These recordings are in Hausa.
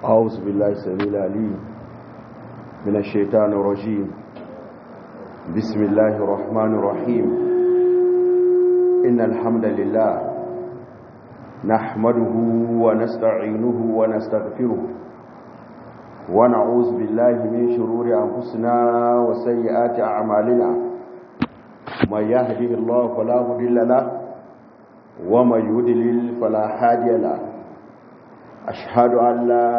أعوذ بالله السميع العليم من الشيطان الرجيم بسم الله الرحمن الرحيم إن الحمد لله نحمده ونستعينه ونستغفره ونعوذ بالله من شرور أنفسنا وسيئات أعمالنا من يهده الله فلا مضل له ومن يضلل فلا هادي له أشهد أن لا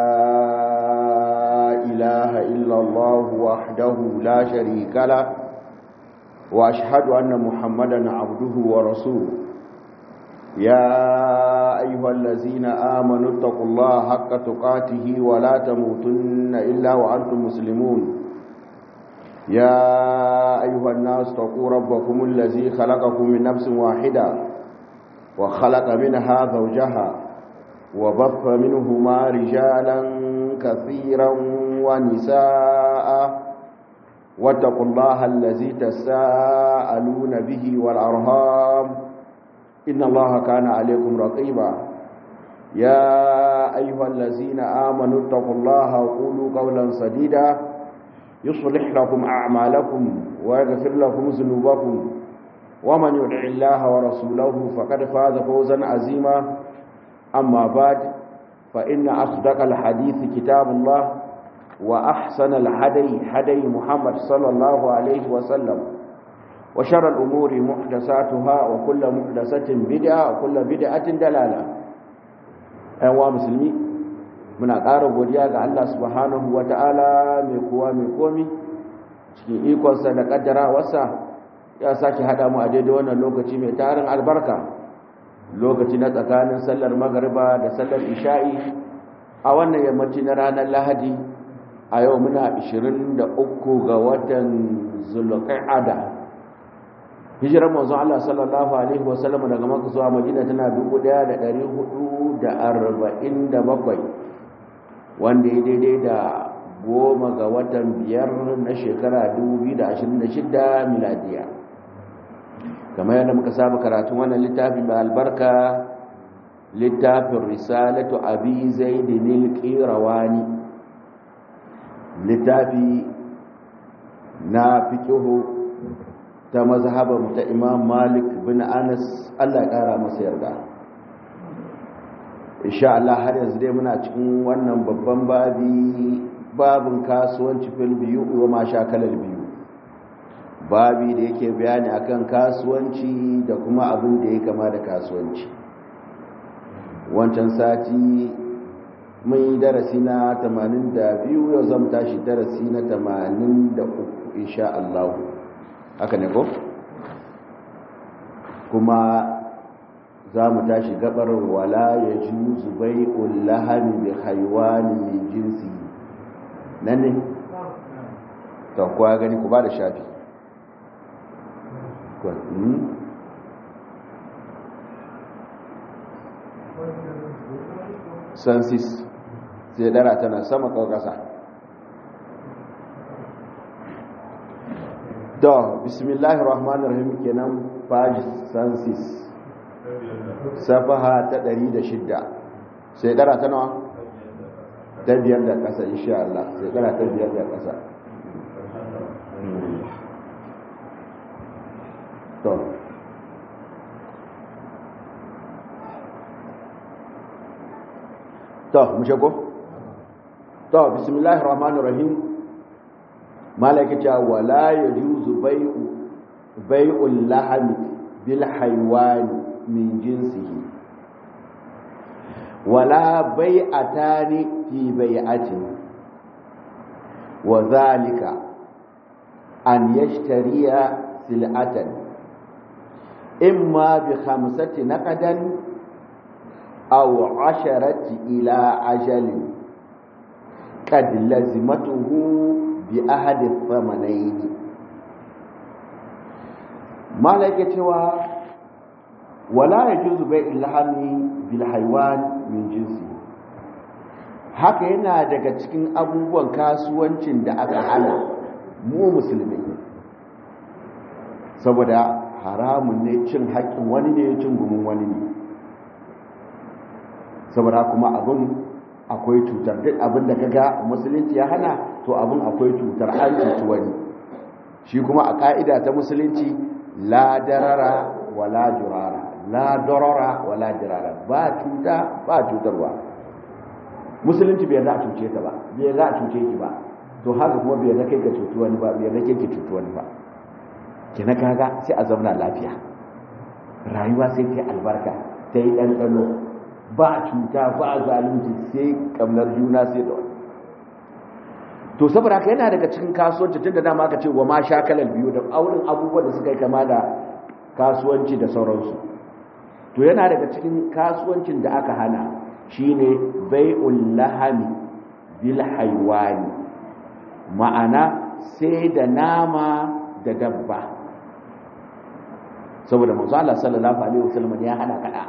إله إلا الله وحده لا شريك له وأشهد أن محمدا عبده ورسوله يا أيها الذين آمنوا اتقوا الله حق تقاته ولا تموتن إلا وأنتم مسلمون يا أيها الناس اتقوا ربكم الذي خلقكم من نفس واحدة وخلق منها زوجها وبث منهما رجالا كثيرا ونساء واتقوا الله الذي تساءلون به والأرهام إن الله كان عليكم رقيبا يا أيها الذين آمنوا اتقوا الله وقولوا قولا سديدا يصلح لكم أعمالكم ويغفر لكم ذنوبكم ومن يدع الله ورسوله فقد فاز فوزا عظيما أما بعد فإن أصدق الحديث كتاب الله وأحسن الهدي هدي محمد صلى الله عليه وسلم وشر الأمور محدثاتها وكل محدثة بدعة وكل بدعة دلالة أيها مسلمي من أقارب ودياغ الله سبحانه وتعالى ميكوا ميكومي cikin ikonsa da kaddara wasa ya sake hada mu a daidai wannan lokaci mai tarin albarka lokaci na tsakanin sallar magariba da sallar isha'i a wannan yammaci na ranar lahadi a yau muna 23 ga watan zulqa'ada hijirar manzon Allah sallallahu alaihi wasallam daga Makka zuwa Madina tana 1447 wanda ya daidai da goma ga watan biyar na shekara 2026 miladiya kamar yadda muka saba karatun wannan littafi mai albarka littafin risalatu abi zaidin al-qirawani littafi na fiqhu ta mazhabar ta imam malik bin anas Allah ya kara masa yarda insha Allah har yanzu dai muna cikin wannan babban babi babin kasuwanci fil biyu wa ma shakalar biyu babi da yake bayani akan kasuwanci da kuma abin da ya kama da kasuwanci wancan sati mun yi darasi na 82 yau zan tashi darasi na 83 insha Allah haka ne ko kuma za mu tashi gabar wala ya juzu bai'ul lahami bi haywani min jinsi nan ne ta kuwa gani ku ba da shafi sansis sai dara tana sama ƙasa to bismillahir rahmanir rahim kenan page sansis safaha ta 106 sai dara ta nawa ta biyar da ƙasa insha Allah sai dara ta biyar da ƙasa to to mu shago to bismillahir rahmanir rahim malaka ta wala yajuzu bai'u bai'ul lahmi bil haywan min jinsihi wala bai'atani fi bai'atin wa dhalika an yashtariya sil'atan imma bi khamsati naqadan aw asharati ila ajalin qad lazimatuhu bi ahadi thamanayn malaka cewa wala yajuzu bai'il lahmi bil haywan min jinsi haka yana daga cikin abubuwan kasuwancin da aka hana mu musulmi saboda haramun ne cin haƙƙin wani ne cin gumin wani ne saboda kuma abin akwai cutar duk abin da kaga musulunci ya hana to abin akwai cutar an cuci wani shi kuma a ka'ida ta musulunci la darara wala jurara la darara wala jirara ba cuta ba cutarwa musulunci bai za a cuce ka ba bai za a cuce ki ba to haka kuma bai za kai ka cutu wani ba bai za kai ka cutu wani ba kina kaga sai a zauna lafiya rayuwa sai ta albarka ta yi ɗanɗano ba cuta ba zalunci sai kamnar juna sai da wani to saboda haka yana daga cikin kasuwanci tun da dama aka ce wa ma sha kalar biyu da aurin abubuwan da suka yi kama da kasuwanci da sauransu to yana daga cikin kasuwancin da aka hana shine bai'ul lahami bil haywani ma'ana sai da nama da dabba saboda manzo Allah sallallahu alaihi wasallam ya hana kada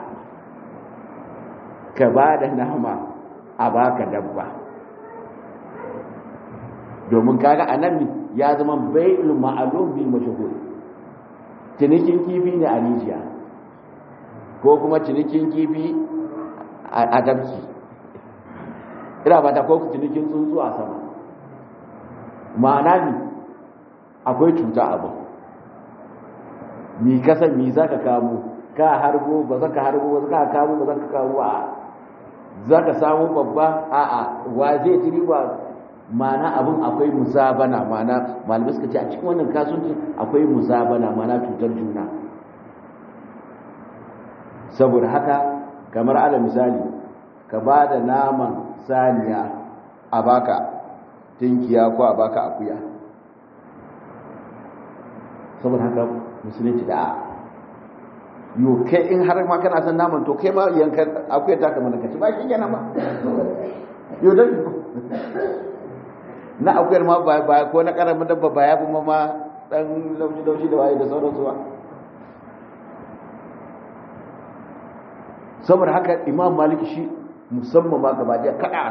ka ba da nama a baka dabba domin kaga anan ya zama bai'ul ma'lum bil mashhur cinikin kifi ne a rijiya ko kuma cinikin kifi a dabki ina ba ta ko cinikin tsuntsu a sama ma'ana ne akwai cuta abu mi kasan mi za ka kamo ka harbo ba za ka harbo ba za ka kamo ba za ka kamo a za ka samu babba a a wa zai ci riba mana abin akwai musabana mana malamai suka ce a cikin wannan kasuwanci akwai musabana mana cutar juna saboda haka kamar ala misali ka ba da naman saniya a baka tinkiya ko a baka akuya saboda haka musulunci da yo kai in har ma kana son naman to kai ma yanka akuya ta kamar ka ci ba shi kenan ba yo dan na akuyar ma ba ko na karamin dabba ba ya fi ma dan laushi laushi da waye da sauransu ba saboda haka imam malik shi musamman ma gaba daya kada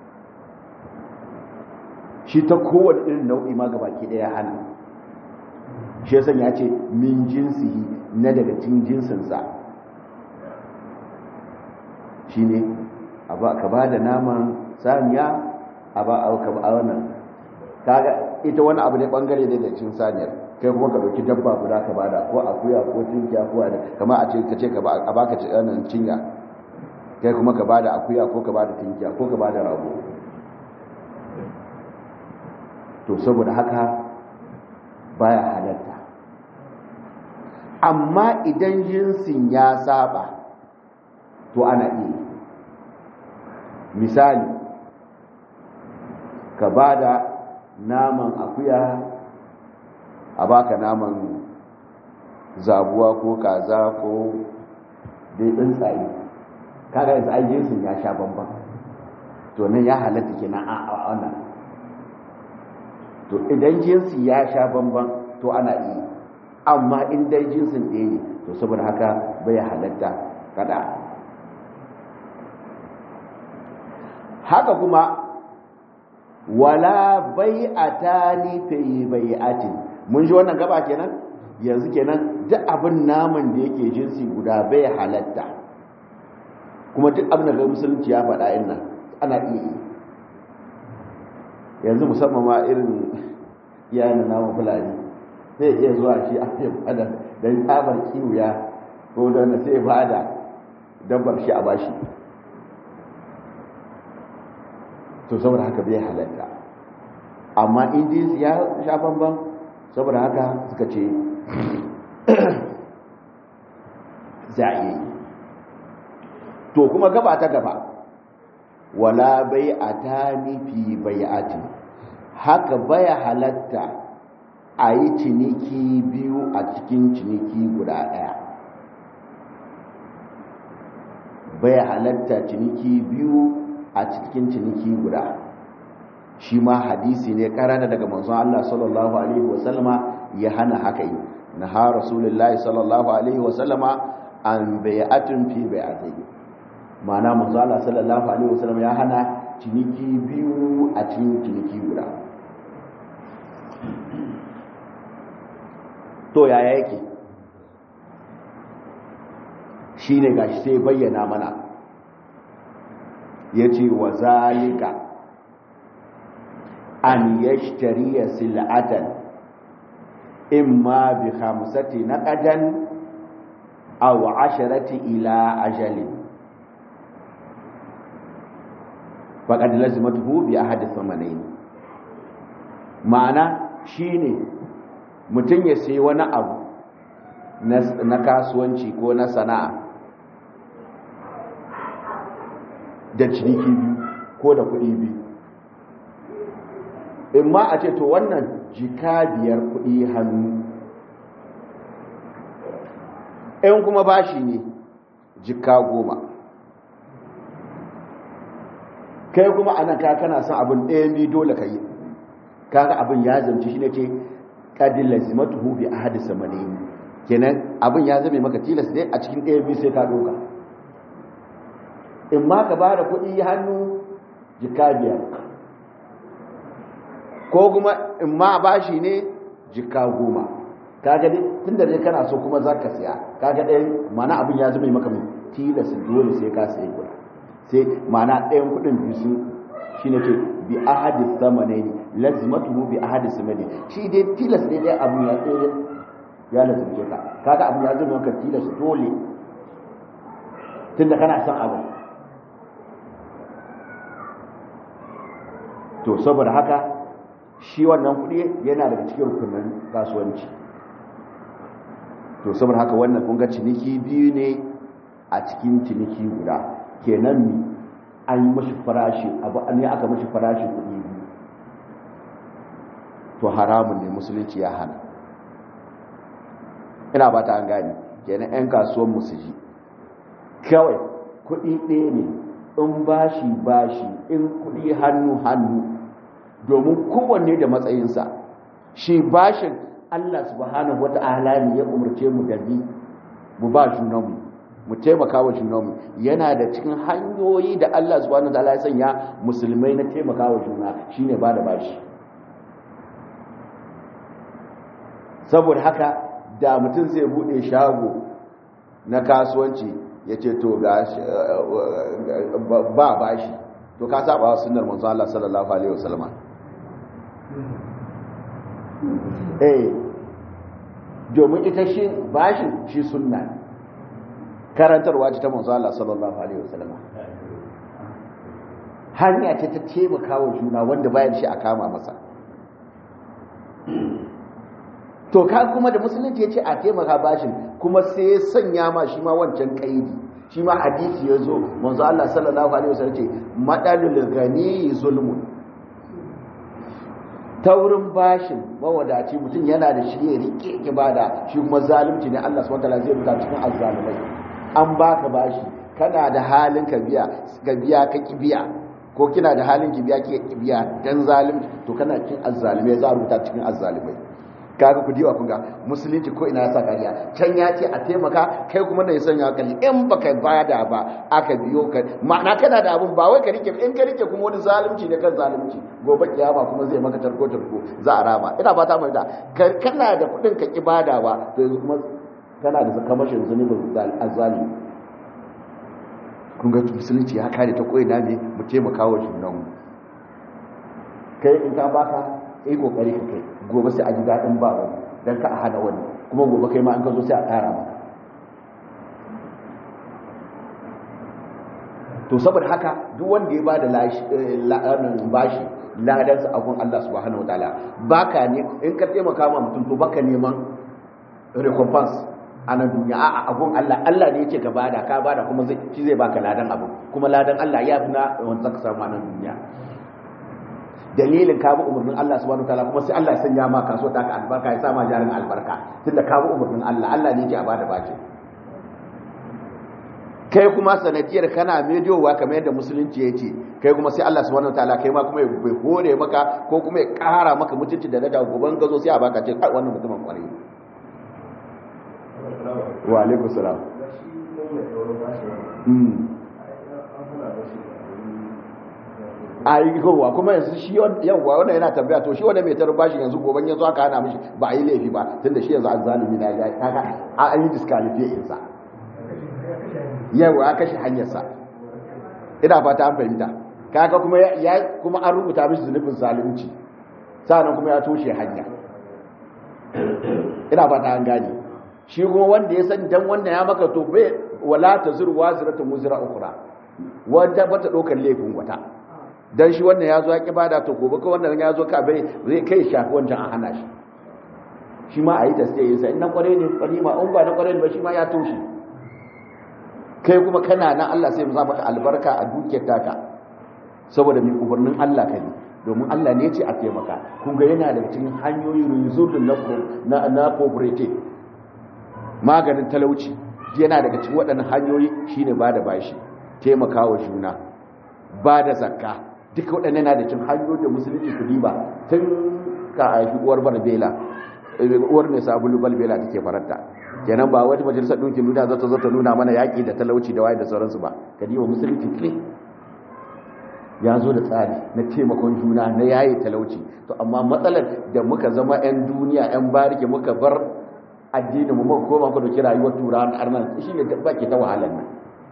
shi ta kowane irin nau'i ma gaba ke daya hana shi ya sanya ce min jinsihi na daga cikin jinsinsa shi ne ka ba da naman saniya a ba a wannan kaga ita wani abu ne bangare ne da cikin saniyar kai kuma ka dauki dabba guda ka bada ko akuya ko tinkiya ko wani kama a ce ka ce a baka wannan cinya kai kuma ka bada akuya ko ka bada tinkiya ko ka bada rago to saboda haka baya halatta amma idan jinsin ya saba to ana iya misali ka bada naman akuya a baka naman zabuwa ko kaza ko dai tsuntsaye kaga yanzu ai jinsin ya sha bamban to nan ya halatta kenan a wannan to idan jinsi ya sha bamban to ana iya amma in dai jinsin ɗaya ne to saboda haka bai halatta kada haka kuma wala bai'atani fi bai'atin mun ji wannan gaba kenan yanzu kenan duk abin naman da yake jinsi guda bai halatta kuma duk abin da ga musulunci ya faɗa in nan ana iya yi yanzu musamman ma irin iyayen naman fulani zai iya zuwa shi a yi bada don tsabar kiwuya ko da wanda sai bada dabbar shi a bashi to saboda haka bai halatta amma indis ya sha bambam saboda haka suka ce za a yi to kuma gaba ta gaba wala bai a ta nufi bai ati haka baya halatta a yi ciniki biyu a cikin ciniki guda ɗaya baya halatta ciniki biyu a cikin ciniki guda shi ma hadisi ne karana daga manzon Allah sallallahu alaihi wasallama ya hana haka yi na ha rasulullahi sallallahu alaihi wasallama an bai'atun fi bai'atai ma'ana manzon Allah sallallahu alaihi wasallama ya hana ciniki biyu a cikin ciniki guda to yaya yake shine gashi sai bayyana mana yace wa zalika an yashtariya sil'atan imma bi khamsati naqadan aw asharati ila ajalin faqad lazimatuhu bi ahadi thamanayn ma'ana shine mutum ya sayi wani abu na kasuwanci ko na sana'a da ciniki biyu ko da kuɗi biyu in ma a ce to wannan jika biyar kuɗi hannu in kuma bashi ne jika goma kai kuma ana ka kana son abin ɗaya biyu dole ka yi kaga abin ya zamci shi ne ce ƙadin lazimatuhu bi ahadi samani kenan abin ya zame maka tilas ne a cikin ɗaya biyu sai ka doka in ma ka ba da kuɗi hannu jika biyar ko kuma in ma bashi ne jika goma kaga dai tun da dai kana so kuma za ka siya kaga ɗayan mana abin ya zama maka mai tilas dole sai ka sayi guda sai mana ɗayan kuɗin biyu sun shi ne ke bi ahadi samanai ne lazimatu bi ahadi samani shi dai tilas ne dai abu ya tsaye ya lazimce ka kaga abin ya zama maka tilas dole tun da kana son abu to saboda haka shi wannan kuɗi yana daga cikin rukunin kasuwanci to saboda haka wannan kun ga ciniki biyu ne a cikin ciniki guda kenan ni an yi mashi farashi abu ne aka mashi farashi kuɗi biyu to haramun ne musulunci ya hana ina ba ta an gani kenan 'yan kasuwan musu ji kawai kuɗi ɗaya ne in bashi bashi in kuɗi hannu hannu domin kowanne da matsayinsa shi bashin Allah subhanahu wata'ala ne ya umarce mu da bi mu ba junanmu mu taimaka wa junanmu yana da cikin hanyoyi da Allah subhanahu wata'ala ya sanya musulmai na taimaka wa juna shine ba da bashi saboda haka da mutum zai bude shago na kasuwanci ya ce to ga ba bashi to ka saba wa sunnar manzo Allah sallallahu alaihi wasallam eh domin ita shi bashin shi sunna karantarwa ce ta manzo Allah sallallahu alaihi wasallam hanya ce ta taimaka wa juna wanda bayan shi a kama masa to ka kuma da musulunci ya ce a taimaka bashin kuma sai ya sanya ma shi ma wancan kaidi shi ma hadisi ya zo manzo Allah sallallahu alaihi wasallam ce madalul gani zulmun taurin bashin mawadaci mutum yana da shi ya rike ibada shi kuma zalunci ne Allah subhanahu wataala zai rubuta cikin azzalumai an baka bashi kana da halin ka biya ka biya ka ki biya ko kina da halin ki biya ki biya dan zalunci to kana cikin azzalumai za a rubuta cikin azzalumai kaga ku diwa kun ga musulunci ko ina sa kariya can ya ce a taimaka kai kuma da ya sanya kalli in baka bada ba aka biyo ka ma'ana kana da abun ba wai ka rike in ka rike kuma wani zalunci ne kan zalunci gobe kiyama kuma zai maka tarko tarko za a rama ina ba ta mai da kana da kudin ka ki bada ba to yanzu kuma kana da zakamashin zunubin azzalimi kun ga musulunci ya kare ta koina ne mu taimaka wa junanmu kai in ka baka yi kokari ka kai gobe sai a ji daɗin ba wani don ka a hana wani kuma gobe kai ma an ka zo sai a ƙara maka to saboda haka duk wanda ya bada bashi ladansa a gun Allah subhanahu wataala baka ne in ka taimaka ma mutum to baka neman recompense a nan duniya a'a a gun Allah Allah ne yake ka bada ka bada kuma zai shi zai baka ladan abu kuma ladan Allah ya fi na wanda ka samu a nan duniya dalilin ka bi umarnin Allah subhanahu wataala kuma sai Allah ya sanya ma kaso ta ka albarka ya sa ma jarin albarka tunda ka bi umarnin Allah Allah ne yake a bada baki kai kuma sanadiyar kana mediyowa kamar yadda musulunci ya ce kai kuma sai Allah subhanahu wataala kai ma kuma bai hore maka ko kuma ya kara maka mutunci da lada goban gazo sai a baka ce kai wannan mutumin kwarai wa alaikum salam a yi kowa kuma yanzu shi yawwa wannan yana tambaya to shi wanda mai tarin bashi yanzu goban yanzu aka hana mishi ba a yi laifi ba tunda shi yanzu an zalimi na ya kaga an yi disqualify insa yawa ya kashe hanyarsa ina fata an fahimta kaga kuma ya kuma an rubuta mishi zunubin zalunci sannan kuma ya toshe hanya ina fata an gane shi kuma wanda ya san dan wannan ya maka to bai wala tazur wazratu muzra ukhra wanda bata dokar laifin wata dan shi wannan ya zo ya kibada to gobe ko wannan ya zo ka bai zai kai shafi wancan a hana shi shi ma a yi tasiri sai in na kware ne kwari ma in ba na kware ne ba shi ma ya toshe kai kuma kana nan Allah sai mu za maka albarka a dukiyar taka saboda mai umarnin Allah ka ne domin Allah ne ce a taimaka kun ga yana da cikin hanyoyi rizulun na na cooperative maganin talauci yana daga cikin waɗannan hanyoyi shine ba da bashi taimakawa juna ba da zakka duka waɗannan yana da cikin hanyoyi da musulunci ku diba tun ka haifi uwar barbela uwar mai sabulu balbela take faranta kenan ba wata majalisar ɗinkin duniya za ta zo ta nuna mana yaƙi da talauci da waye da sauransu ba ka diba musulunci ne ya zo da tsari na taimakon juna na yaye talauci to amma matsalar da muka zama 'yan duniya 'yan barike muka bar addini mu muka koma ku dauki rayuwar turawan arnan shi ne dabba ke ta wahalar nan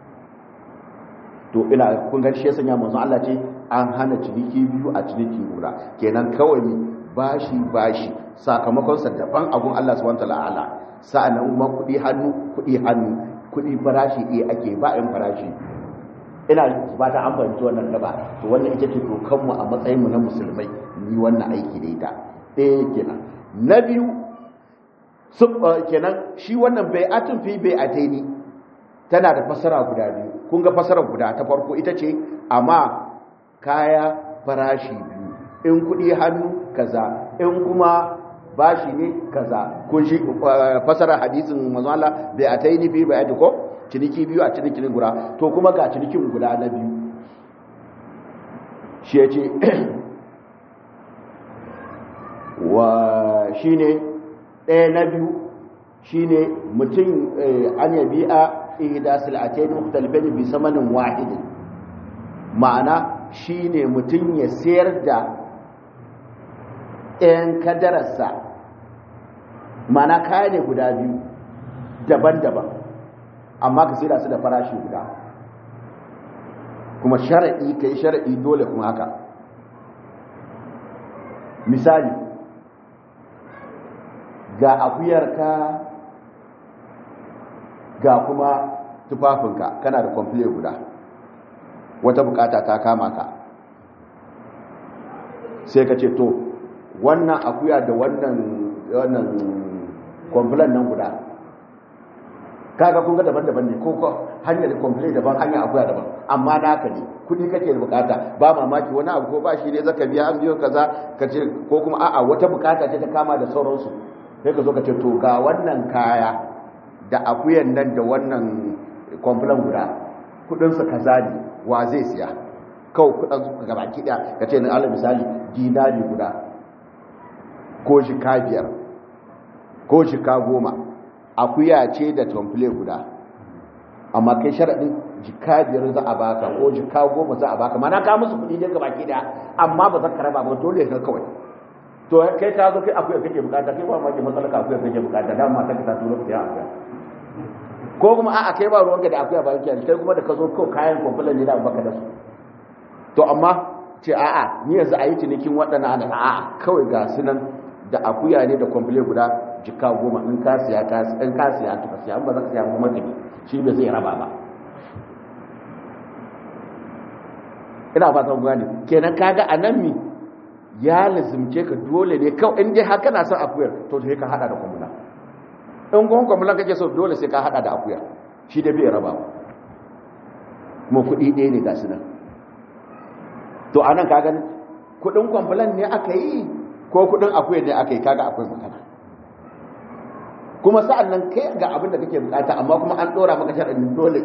to ina kun ga shi sanya manzon Allah ce an hana ciniki biyu a ciniki guda kenan kawai ne bashi bashi sakamakon sa daban abun Allah subhanahu wataala sa'annan kuma kudi hannu kudi hannu kudi farashi eh ake ba in farashi ina ba ta amfani wannan gaba to wannan ita ce dokan mu a matsayin mu na musulmai ni wannan aiki da ita eh kenan na biyu kenan shi wannan bai'atun fi bai'ataini tana da fasara guda biyu kun ga fasara guda ta farko ita ce amma kaya farashi biyu in kudi hannu kaza in kuma bashi ne kaza kun shi fasara hadisin manzo Allah bai'ataini fi bai'ati ko ciniki biyu a cinikin guda to kuma ga cinikin guda na biyu shi ya ce wa shi ne ɗaya na biyu shi ne mutum an yabi a ihda sil'atain mukhtalifin bi samanin wahidin ma'ana shi ne mutum ya sayar da ɗayan kadararsa ma'ana kaya ne guda biyu daban-daban amma ka sai su da farashi guda kuma shara'i ka yi shara'i dole kuma haka misali ga akuyarka ga kuma tufafinka kana da kwamfile guda wata bukata ta kama ka sai ka ce to wannan akuya da wannan wannan kwamfilan nan guda kaga kun ga daban-daban ne ko hanyar complain daban hanyar akuya daban amma naka ne kudi kake da bukata ba mamaki wani abu ko ba shi ne zaka biya an biyo kaza ka ce ko kuma a'a wata bukata ce ta kama da sauransu sai ka zo ka ce to ga wannan kaya da akuyan nan da wannan complain guda kudin su kaza ne wa zai siya kawai kudin su gaba ki daya ka ce na alal misali dinari guda ko shika biyar ko shika goma akuya ce da tomfile guda amma kai sharaɗin jika biyar za a baka ko jika goma za a baka mana ka musu kuɗi ne gaba da amma ba za ka raba ba dole ka kawai to kai ka zo kai akuya kake bukata kai ba ma ke matsala ka akuya kake bukata da ma ta ka turo ka akuya ko kuma a'a kai ba ruwanka da akuya ba yake kai kuma da ka zo ko kayan kwamfula ne da baka da su to amma ce a'a ni yanzu a yi cinikin waɗannan ana a'a kawai ga su nan da akuya ne da kwamfule guda jika goma in ka siya ka in ka siya to ka siya ba za ka siya kuma tafi shi bai zai raba ba ina fatan gani kenan kaga anan mi ya lazimce ka dole ne kawai in dai haka na son akuyar to sai ka hada da kwamula in kuma kwamula kake so dole sai ka hada da akuya shi da bai raba ba kuma kuɗi ɗaya ne ga su nan to anan kaga kuɗin kwamfulan ne aka yi ko kuɗin akuyar ne aka yi kaga akwai magana kuma sa'an nan kai ga abin da kake bukata amma kuma an ɗora maka sharaɗin dole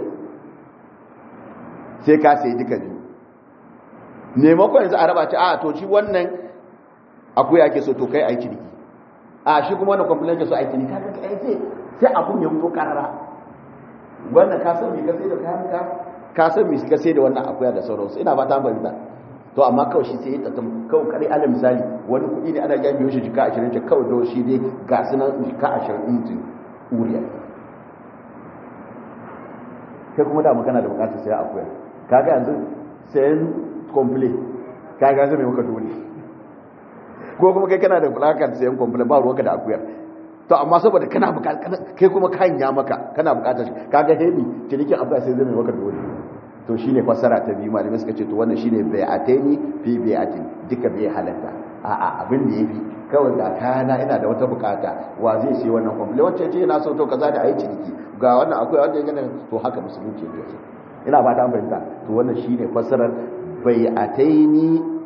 sai ka sai duka biyu maimakon yanzu a raba ce a to shi wannan akuya ke so to kai aiki ne a shi kuma wannan kwamfulan ke so aiki ne kaga kai sai sai abun ya fito karara wannan ka san me ka sai da kayan ka ka san me ka sai da wannan akuya da sauransu ina ba ta bari ba to amma kawai shi sai ya tattam kawai kare ala misali wani kuɗi ne ana gyan biyo shi jika ashirin ce kawai don shi dai ga su nan jika ashirin injin uriya kai kuma da magana da bukatar sai akuya kaga yanzu sayan komple kaga zai mai maka dole ko kuma kai kana da bulakar sayan komple ba ruwanka da akuyar to amma saboda kana bukatar kai kuma kayan ya maka kana bukatar shi kaga hebi cinikin abuwa sai zai mai maka dole to shine fassara ta biyu malamai suka ce to wannan shine bai'ataini fi bai'atin duka bai halatta a'a abin da yafi kawai ga kayana ina da wata bukata wa zai sai wannan komple wacce ce yana so to kaza da ayi ciniki ga wannan akwai wanda yake to haka musulunci yake ina ba ta fahimta to wannan shine fassarar bai'ataini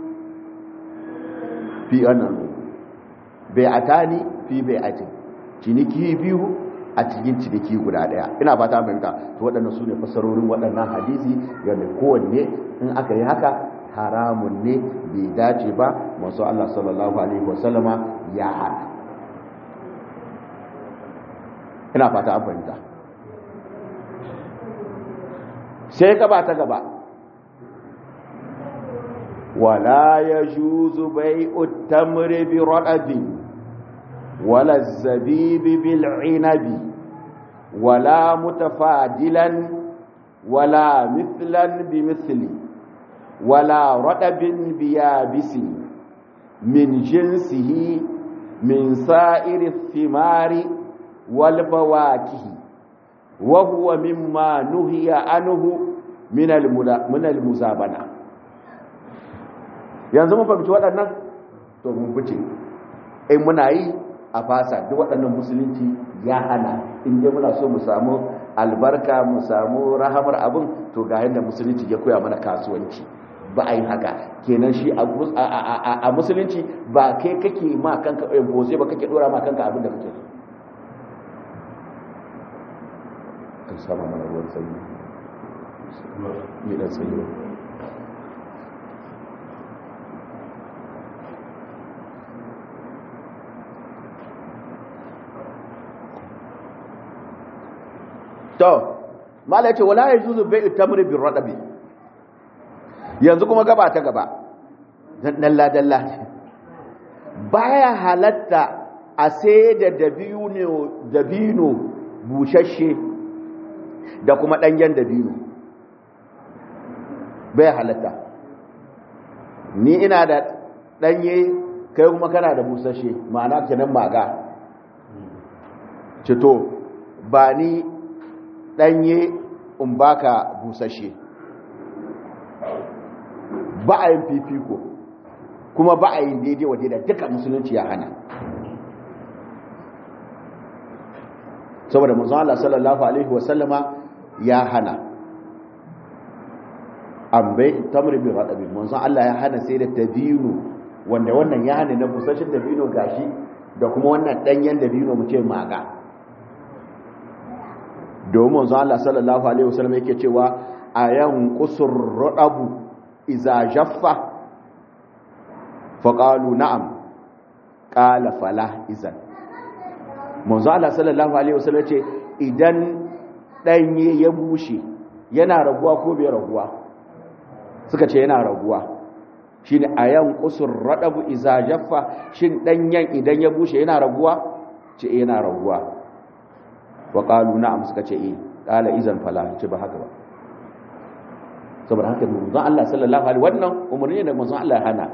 fi annan bai'atani fi bai'atin ciniki biyu a cikin ciniki guda daya ina ba ta fahimta to waɗannan su ne fasarorin waɗannan hadisi yadda kowanne in aka yi haka haramun ne bai dace ba masu Allah sallallahu alaihi wasallama ya hana ina fata an fahimta sai gaba ta gaba wala ya juzu bai'ut tamri bi radabin ولا الزبيب بالعنب ولا متفادلا ولا مثلا بمثل ولا رطب بيابس من جنسه من سائر الثمار والفواكه وهو مما نهي عنه من من المزابنه yanzu mun fahimci waɗannan to mun fice in muna yi a fasa duk waɗannan musulunci ya hana in dai muna so mu samu albarka mu samu rahamar abin to ga yadda musulunci ya koya mana kasuwanci ba a yi haka kenan shi a musulunci ba kai kake ma kanka impose ba kake dora ma kanka abin da kake so kan sama mana ruwan sanyi yi dan sanyi to mala yace wala yajuzu bai'u tamri bir radabi yanzu kuma gaba ta gaba dalla dalla baya halatta a sai da dabino dabino bushashe da kuma danyen dabino baya halatta ni ina da danye kai kuma kana da bushashe ma'ana kenan maga cito ba ni ɗanye in baka busashe ba a yin fifiko kuma ba a yin daidai wa daidai duka musulunci ya hana saboda manzon Allah sallallahu alaihi wasallama ya hana an bai tamri bin radabi manzon Allah ya hana sai da dabino wanda wannan ya hana na busashen dabino gashi da kuma wannan ɗanyen dabino mu ce maga domin zuwa Allah sallallahu Alaihi wasallam yake cewa a yan kusur raɗabu iza jaffa faƙalu na'am ƙala fala izan manzo Allah sallallahu Alaihi wasallam ce idan ɗanye ya bushe yana raguwa ko bai raguwa suka ce yana raguwa shi ne a yan kusur raɗabu iza jaffa shin ɗanyen idan ya bushe yana raguwa ce yana raguwa wa ƙalu na'am suka ce eh ƙala izan fala ce ba haka ba saboda haka manzon Allah sallallahu alaihi wannan umarni da manzon Allah hana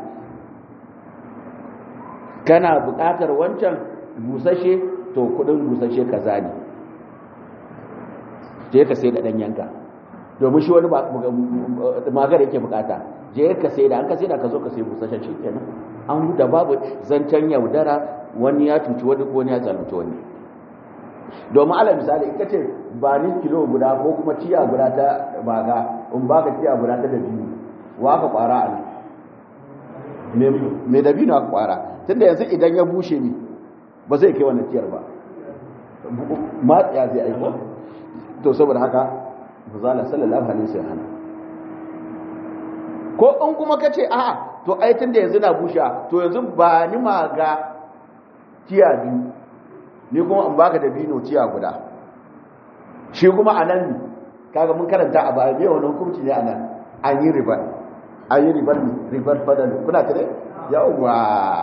kana buƙatar wancan busashe to kudin busashe kaza ne je ka sai da danyenka domin shi wani magana yake bukata je ka sai da an ka sai da ka zo ka sai busashen shi kenan an da babu zancen yaudara wani ya cuci wani ko wani ya zalunci wani domin ala misali in ka ce ba ni kilo guda ko kuma ciya guda ta baga in ba ka ciya guda ta dabino wa ka kwara a nan me dabino aka kwara tunda yanzu idan ya bushe ni ba zai kai wannan ciyar ba matsiya zai aiko to saboda haka muzala sallallahu alaihi wasallam ko in kuma ka ce a'a to ai tunda yanzu na busha to yanzu ba ni ma ga ciya biyu ni kuma in baka da bino ciya guda shi kuma anan kaga mun karanta a baya wani hukunci ne anan an yi riba an yi ribar ribar fadal kuna tare yawwa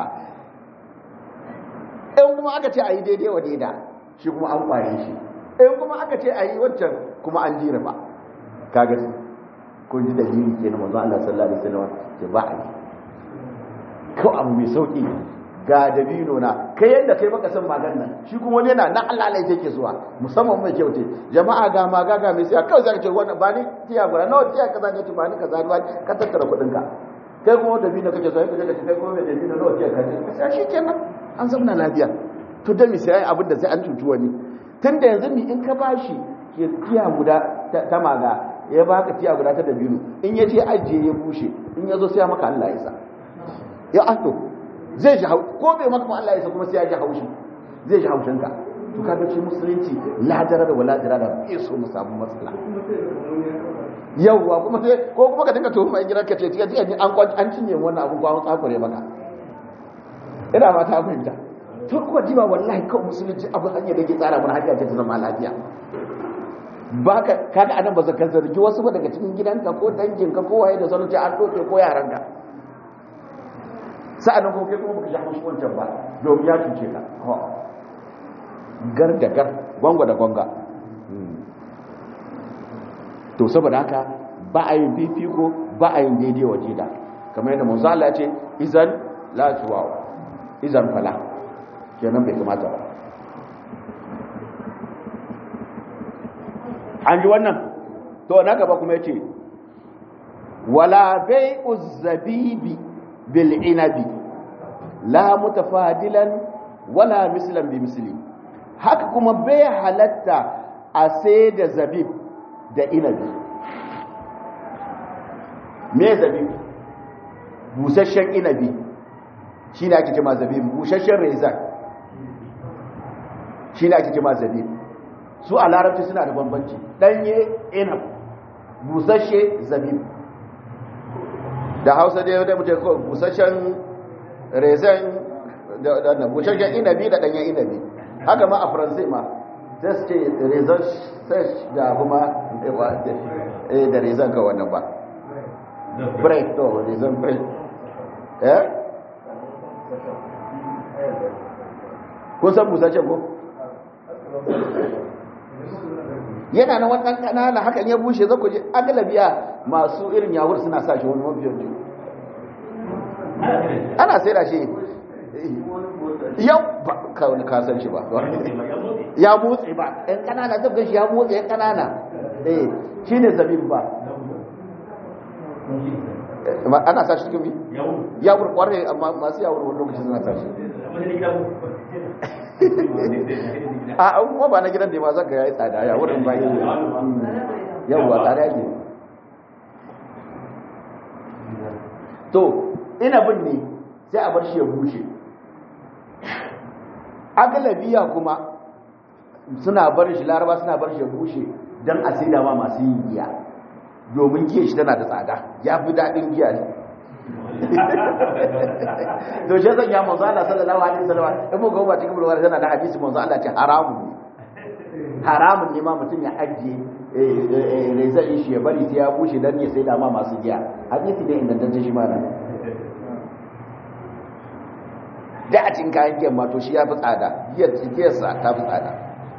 in kuma aka ce a yi daidai wa daida shi kuma an kware shi in kuma aka ce a yi wancan kuma an ji riba kaga kun ji dalili ke na manzo Allah sallallahu alaihi wasallam ce ba a yi ko abu mai sauki ga dabino na kai yadda kai baka san magan nan shi kuma wani yana na Allah Allah yake zuwa musamman mai kyauce jama'a ga maga ga mai sai kawai zaka ce wannan ba ni tiya gura nawa tiya kaza ne ba ni kaza ba ka tattara kudin ka kai kuma dabino kake so kai kai kuma mai dabino nawa tiya kaza sai shi kenan an zama lafiya to da mi sai abin da sai an cuci wani tunda yanzu ni in ka bashi tiya guda ta maga ya baka tiya guda ta dabino in ya je ajiye ya bushe in ya zo sai maka Allah ya sa ya ato zai ji hau ko bai maka Allah ya sa kuma sai ya ji haushi zai ji haushin ka to kaga ce musulunci la da wala dara da bai so mu samu matsala yawwa kuma sai ko kuma ka dinga tuhuma gidan ka ce tiya tiya an an cinye wannan abun kwa tsakure maka ina ma ta fahimta to kuma diba wallahi kawai musulunci abu hanya da ke tsara mun hanya ce ta zama lafiya ba ka kaga anan ba zaka zargi wasu ba daga cikin gidanka ko danginka ko waye da sanin an doke ko yaranka sa'annan ko kai kuma baka ji haushi wancan ba domin ya cuce ka gar da gar gwangwa da gwanga to saboda haka ba a yin fifiko ba a yin daidai waje da kamar yadda manzo Allah ya ce izan la tuwa izan fala kenan bai kamata ba an ji wannan to na gaba kuma yace wala bai'u zabibi bil inabi la mutafadilan wala mislan bi misli haka kuma bai halatta a sai da zabib da inabi me zabib busasshen inabi shine ake cewa zabib busasshen rezan shine ake cewa zabib su a larabci suna da bambanci danye inab busasshe zabib da hausa da yau da mutum kawai busasshen rezan da busasshen inabi da danyen inabi haka ma a faransai ma sai su ce rezan sesh da kuma da rezan ka wannan ba break to rezan break eh kun san busasshen ko yana na wannan kanana hakan ya bushe za ku ji agalabiya masu irin yawur suna sa shi wani mafiyan ju ana sai da shi yau ba ka san shi ba ya motsi ba ɗan kanana zai gashi ya motsi ɗan kanana eh shi ne zabin ba ana sa shi cikin bi yawur kwarai amma masu yawur wani lokaci suna sa shi a kuma ba na gidan da ma zaka yayi tsada ya wurin bayi yawwa tsada yake to ina bin ne sai a bar shi ya bushe agalabiya kuma suna bar shi laraba suna bar shi ya bushe don a sai ma masu yin giya domin giya shi tana da tsada ya fi daɗin giya ne to shi zan ya manzo Allah sallallahu alaihi wasallam in mu ga ba cikin bulwar tana da hadisi manzo Allah ce haramun ne haramun ne ma mutum ya ajiye rezai shi ya bari sai ya bushe dan ya sai da ma masu giya hadisi ne inda dan shi ma nan da a cikin kayan giyan ma to shi ya fi tsada giyar giyar sa ta fi tsada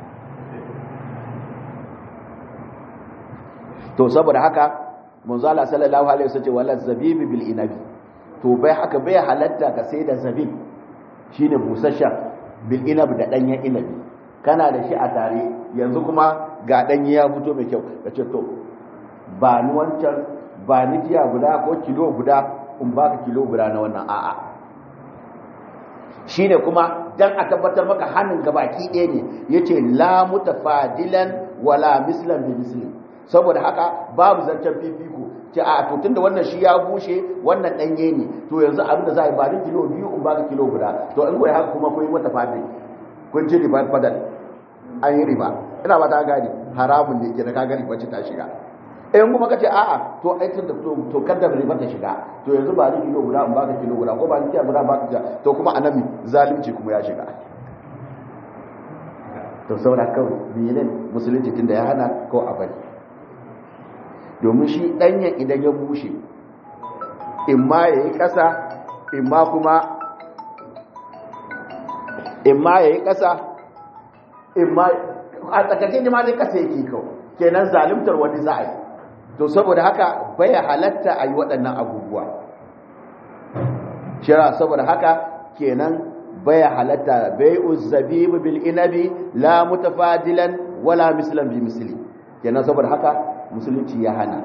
to saboda haka manzo Allah sallallahu alaihi wasallam ce wala zabibi bil inabi to bai haka bai halatta ka sai da zabib shine busasshen bil inab da danyen inabi kana da shi a tare yanzu kuma ga danye ya fito mai kyau ka ce to ba ni wancan ba ni tiya guda ko kilo guda in baka kilo guda na wannan a'a shine kuma dan a tabbatar maka hannun gabaki ɗaya ne yace la mutafadilan wala mislan bi misli saboda haka babu zancen fifiko ce a to tunda wannan shi ya bushe wannan danye ne to yanzu abin da za a yi ba ni kilo biyu in baka kilo guda to in koyi haka kuma kun yi mata fadi kun ci riba fadal an yi riba ina ba ta gani haramun ne ke da ka gani wacce ta shiga in kuma kace a'a to ai tunda to to kada riba ta shiga to yanzu ba ni kilo guda in baka kilo guda ko ba ni kilo guda baka kilo to kuma anan zalunci kuma ya shiga to saboda kawai menene musulunci tunda ya hana ko a bari domin shi ɗanyen idan ya bushe in ma ya yi ƙasa in ma kuma in ma ya yi ƙasa in ma a tsakashe ne ma zai ƙasa yake kawo kenan zalimtar wani za a yi to saboda haka bai halatta a yi waɗannan abubuwa shira saboda haka kenan bai halatta bai uzzabibu bil inabi la mutafadilan wala mislan bi misli kenan saboda haka musulunci ya hana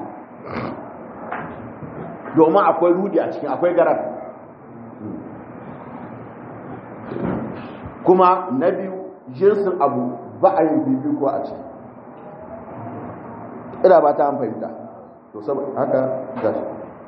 domin akwai rudi a cikin akwai garar kuma na biyu jinsin abu ba a yin bibiko a ciki ina ba ta fahimta to saboda haka gashi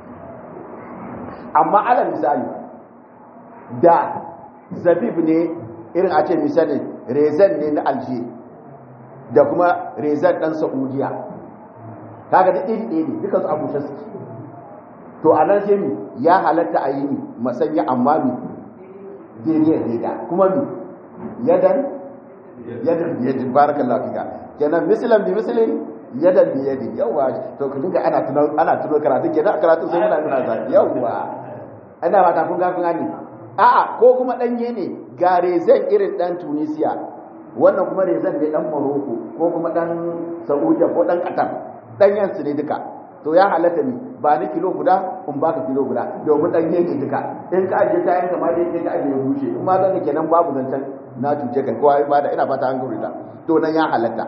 amma ala misali da zabib ne irin a ce misali rezan ne na alje da kuma rezan ɗan saudiya kaga da iri ɗaya ne duka su abu suke to a nan sai ya halatta a yi mi masanya amma mi daidai daida kuma mi yadan yadan yadin barakallahu fika kenan mislan bi mislin yadan bi yadin yawa to ku dinga ana tuno ana tuno karatu kenan karatu sai muna nuna zai yawa ana ba ta kun ga kun gani a'a ko kuma danye ne ga rezan irin dan Tunisia wannan kuma rezan ne dan Morocco ko kuma dan Saudiya ko dan Qatar danyen su ne duka to ya halatta ne ba ni kilo guda in baka kilo guda domin danye ne duka in ka ajiye kayan ka ma dai ka ajiye ya bushe kuma zan kenan babu zancen na cuce kai kowa ba da ina fata an gurita to nan ya halatta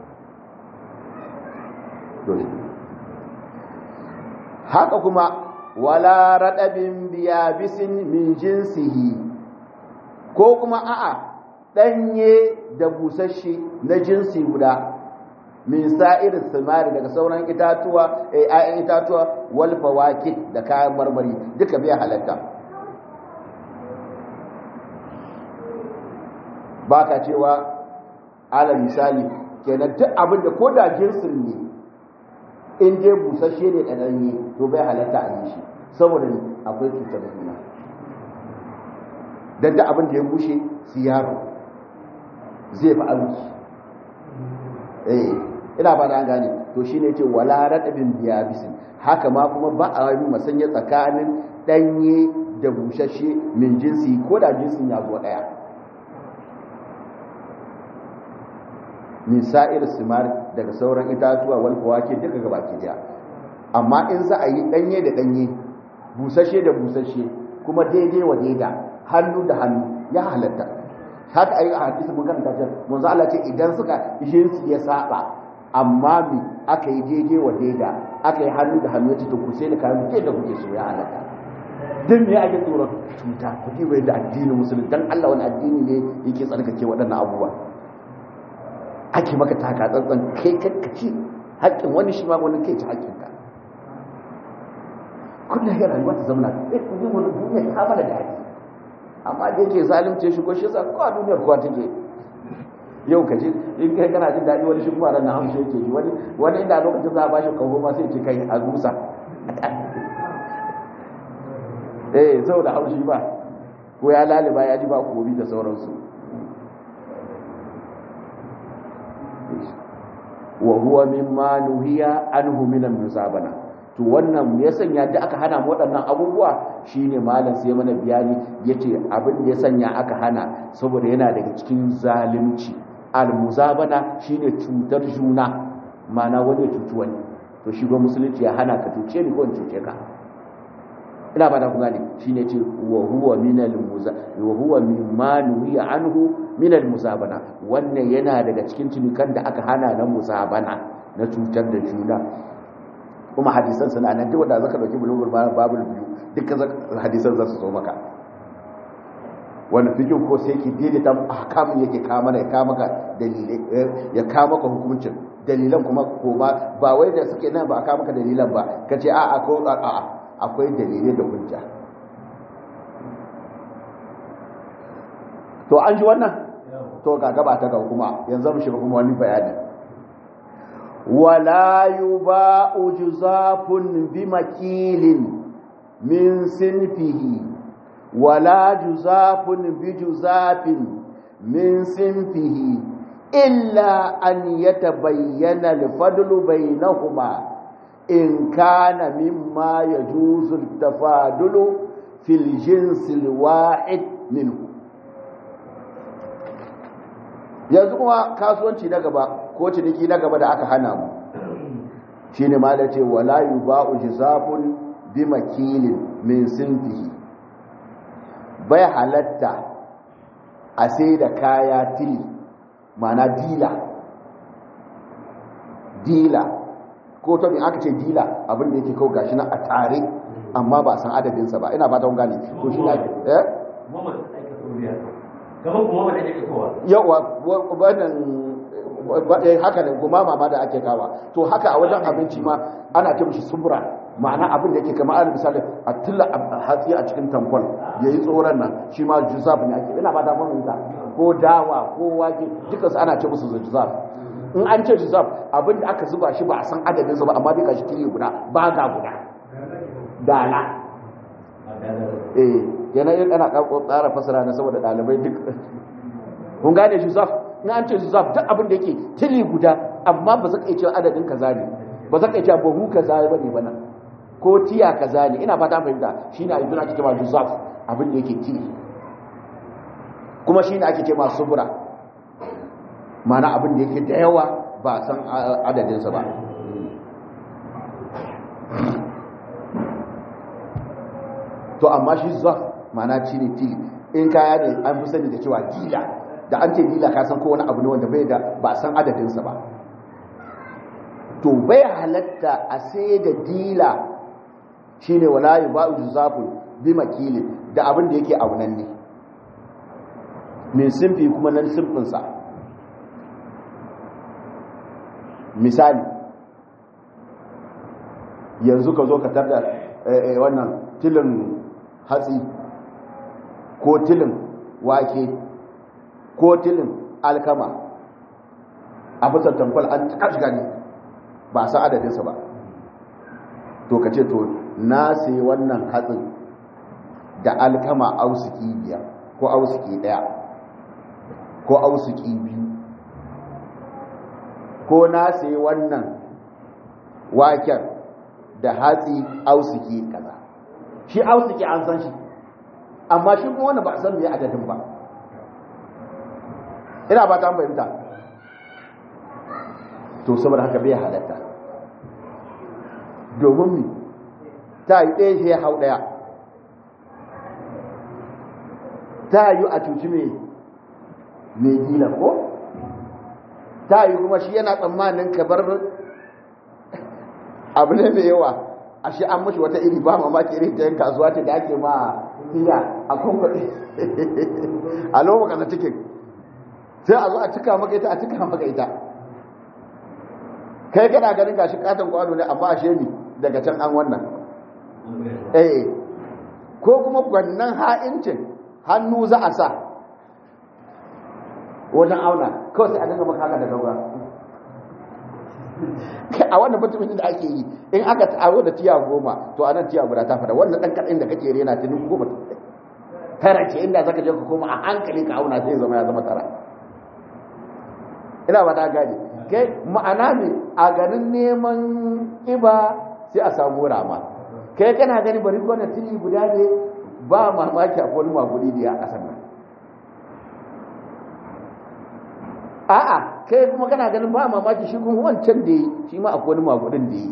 haka kuma wala radabin biyabisin min jinsihi ko kuma a'a danye da busasshe na jinsi guda min sa'ir samari daga sauran itatuwa eh ayan itatuwa wal fawakid da kayan marmari duka bai halatta baka cewa ala misali kenan duk abin da ko da jinsin ne in je busasshe ne da danye to bai halatta a yi shi saboda akwai cutar da juna dan duk abin da ya bushe siyaro zai fi arziki eh ina ba da an gane to shine ce wala radabin biya bisin haka ma kuma ba a yi masanya tsakanin danye da bushashe min jinsi ko da jinsin ya zo daya min sa'ir simar daga sauran itatuwa wal fawake duka gabaki daya amma in za a yi danye da danye busashe da busashe kuma daidai wa daida hannu da hannu ya halatta haka ayi a hadisi mun karanta can manzo Allah ce idan suka jinsi ya saba amma mi aka yi daidai wa daida aka yi hannu da hannu ya ce to ku sai da kayan ke da kuke so ya halatta dan me ake tsoron cuta ku ji wai da addinin musulmi dan Allah wani addini ne yake tsarkake waɗannan abubuwa ake maka taka tsantsan kai kakkaci haƙƙin wani shi ma wani kai ci haƙƙinka kullum ya rayuwa ta zauna eh ku ji wani duniya ta bada da haƙƙi amma da yake zalunce shi ko shi yasa kowa duniyar kowa take yau ka ji in kai kana jin daɗi wani shi kuma ran hamshe yake ji wani wani inda lokacin za a bashi kawo ma sai ce kai a rusa eh zau da haushi ba ko ya laliba ya ji ba kobi da sauransu wa huwa mimma nuhiya anhu min al-musabana to wannan ya sanya da aka hana mu waɗannan abubuwa shine malam sai mana bayani yace abin da ya sanya aka hana saboda yana daga cikin zalunci al-muzabana shine cutar juna mana wani ya cuci wani to shi ga musulunci ya hana ka cuce ni ko in cuce ka ina ba da ku gane shine ce wa huwa min al-muza wa huwa mimma nuhiya anhu min al-musabana wannan yana daga cikin tunikan da aka hana na musabana na cutar da juna kuma hadisan suna nan duk wanda zaka dauki bulugul babul biyu dukkan hadisan za su zo maka wani fikin ko sai ki daidaita ahkamin yake kama ya kama ka dalilai ya kama ka hukuncin dalilan kuma ko ba ba wai da suke nan ba kama ka dalilan ba kace a a ko a a akwai dalilai da hujja to an ji wannan to ga gaba ta ga kuma yanzu mu shiga kuma wani bayani ولا يباع جزاف بمكيل من سنفه ولا جزاف بجزاف من سنفه إلا أن يتبين الفضل بينهما إن كان مما يجوز التفاضل في الجنس الواحد منه yanzu kuma kasuwanci na gaba ko ciniki na gaba da aka hana mu shi ne ma da ce wala yi ba'u jizafun bi makilin min sinfihi bai halatta a sai da kaya tili mana dila dila ko ta aka ce dila abinda yake kawo gashi na a tare amma ba san adadinsa ba ina ba ta gane to shi ne eh yawa wannan haka ne kuma mama da ake kawa to haka a wajen abinci ma ana ce mishi subra ma'ana abin da yake kama alal misali a tilla hatsi a cikin tankol yayi tsoron nan shi ma juzab ne ake ina ba da mun ta ko dawa ko wake duka su ana ce musu juzab in an ce juzab abin da aka zuba shi ba a san adadin sa ba amma duka shi kiri guda ba ga guda dala eh yana yin ana tsara fasara na saboda dalibai duk kun gane juzaf in an ce juzaf duk abin da yake tili guda amma ba za ka iya cewa adadin kaza ne ba za ka iya cewa bahu kaza ba ne bana ko tiya kaza ne ina fata fahimta shine a yanzu ake cewa juzaf abin da yake tili kuma shine ake cewa subura mana abin da yake da yawa ba san adadinsa ba to amma shi zaf mana ci ne tili in kaya ne an fi sani da cewa dila da an ce dila ka san ko wani abu ne wanda bai da ba san adadinsa ba to bai halatta a sai da dila shine wala yuba'u juzafun bi makili da abin da yake aunan ne min simfi kuma nan simfinsa misali yanzu ka zo ka tarda wannan tilin hatsi ko tilin wake ko tilin alkama a fitar tamfal an cika ne ba sa adadinsa ba to ka ce to na sai wannan hatsin da alkama ausiki biyar ko ausiki daya ko ausiki biyu ko na sai wannan waken da hatsi ausiki kaza shi ausiki an san shi amma shi kuma wanda ba a san me adadin ba ina ba ta fahimta to saboda haka bai halatta domin mi ta yi ɗaya shi ya hau ɗaya ta yi a cuci mai mai gila ko ta yi kuma shi yana tsammanin ka bar abu ne mai yawa a shi an mashi wata iri ba mamaki irin ta yin kasuwa ce da ake ma iya a kwankwaɗe a lokacin na cikin sai a zo a cika maka ita a cika maka ita kai kana ganin gashi katon kwano ne amma a shemi daga can an wannan eh ko kuma gwannan ha'incin hannu za a sa wajen auna kawai sai a dinga maka haka da gaura a wannan mutumin da ake yi in aka taro da tiya goma to a nan tiya guda ta fada wannan dan kaɗin da kake rena ta nuku goma tara ce inda zaka je ka koma a hankali ka auna sai zama ya zama tara ina ba ta gane kai ma'ana ne a ganin neman iba sai a samu rama kai kana gani bari gwana tili guda ne ba mamaki a wani magudi da ya kasan nan a'a kai kuma kana ganin ba mamaki shi kuma wancan da yi shi ma akwai wani magudin da yi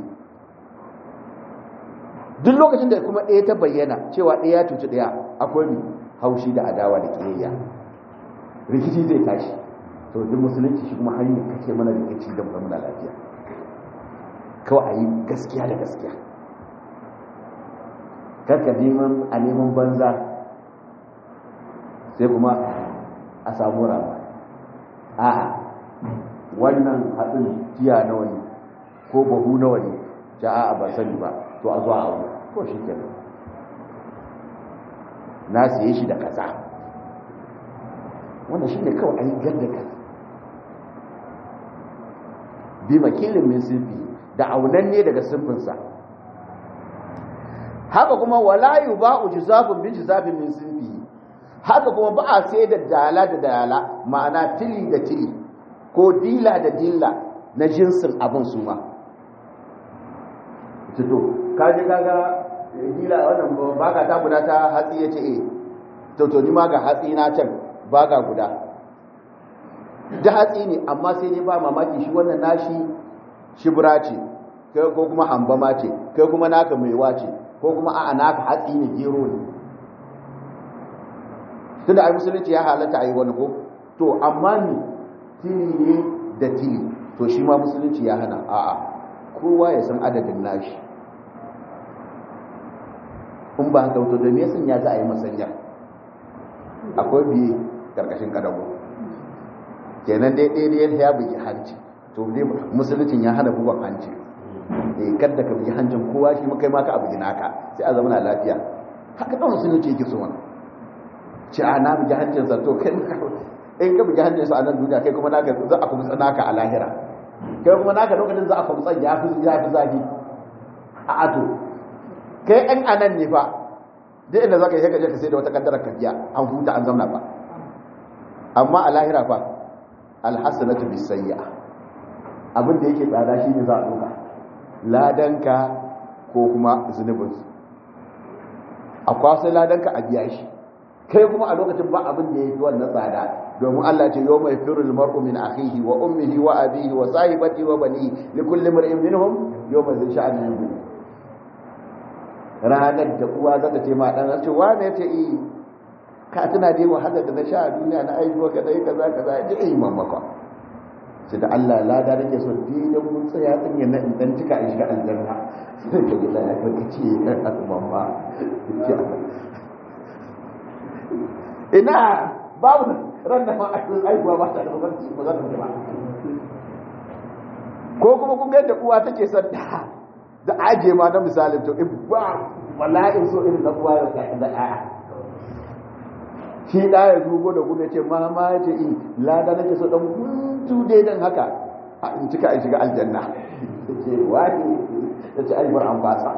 duk lokacin da kuma ɗaya ta bayyana cewa ɗaya ya cuci ɗaya akwai mi haushi da adawa da ƙiyayya rikici zai tashi to duk musulunci shi kuma hanyar kake mana rikici da muna lafiya kawai a yi gaskiya da gaskiya karka neman a neman banza sai kuma a samu rama a'a wannan haɗin tiya nawa ne ko bahu nawa ne ja a'a ba sani ba to a zuwa abu ko shi ke na siye shi da kaza wannan shi ne kawai a yi gadda ka bi makilin min sinfi da aunan ne daga sinfinsa haka kuma wala yu ba'u jizafin bi jizafin min sinfi haka kuma ba a sai da dala da dala ma'ana tili da tili ko dila da dila na jinsin abin su ma to kaji kaga dila wannan baka ta guda ta hatsi yace eh to to ni ma ga hatsi na can baka guda da hatsi ne amma sai dai ba mamaki shi wannan nashi shibra ce kai ko kuma hambama ce kai kuma naka maiwa ce ko kuma a'a naka hatsi ne gero ne tunda ai musulunci ya halatta a yi wani ko to amma ni tini ne da tini to shi ma musulunci ya hana a'a kowa ya san adadin nashi in ba haka wato da me yasan ya za a yi masanya akwai biye karkashin kadago kenan dai ɗaya ya bugi hanci to dai musuluncin ya hana bugan hanci eh kada ka bugi hancin kowa shi kai ma ka abugi naka sai a zama na lafiya haka dan musulunci yake so wannan ci a na bugi hancin sa to kai in ka bugi hancin sa a nan duniya kai kuma naka za a kuma naka a lahira kai kuma naka lokacin za a kuma tsan ya fi ya fi zafi a ato kai ɗan anan ne fa duk inda za ka yi ka je ka sai da wata kaddara ka biya an huta an zamna ba amma a lahira fa alhassanatu bisayya abin da yake tsada shi ne za a duka ladanka ko kuma zunubin a kwasai ladanka a biya shi kai kuma a lokacin ba abin da ya fi wannan tsada domin Allah ce yau mai firul mar'u min akhihi wa ummihi wa abihi wa sahibati wa bani li kulli mar'in minhum yawma zai sha'ani yubu ranar da uwa zata ce ma dan ce wane ce yi ka tuna dai wahala da na sha a duniya na aibuwa ka dai kaza kaza ji ai mamaka sai da Allah lada nake so dinan mun tsaya din yana in dan cika in shiga aljanna sai ka gida ya ka ce mamma ina babu ran da ma aibuwa ba ta da bambanci ba za ta ba ko kuma kun ga yadda uwa take son da da aje ma na misalin to in ba wallahi so irin na uwa da da a'a shi da ya zugo da gudu ce ma ma ce in lada nake so dan guntu dai dan haka a in cika in shiga aljanna ce wani ta ce aibar an basa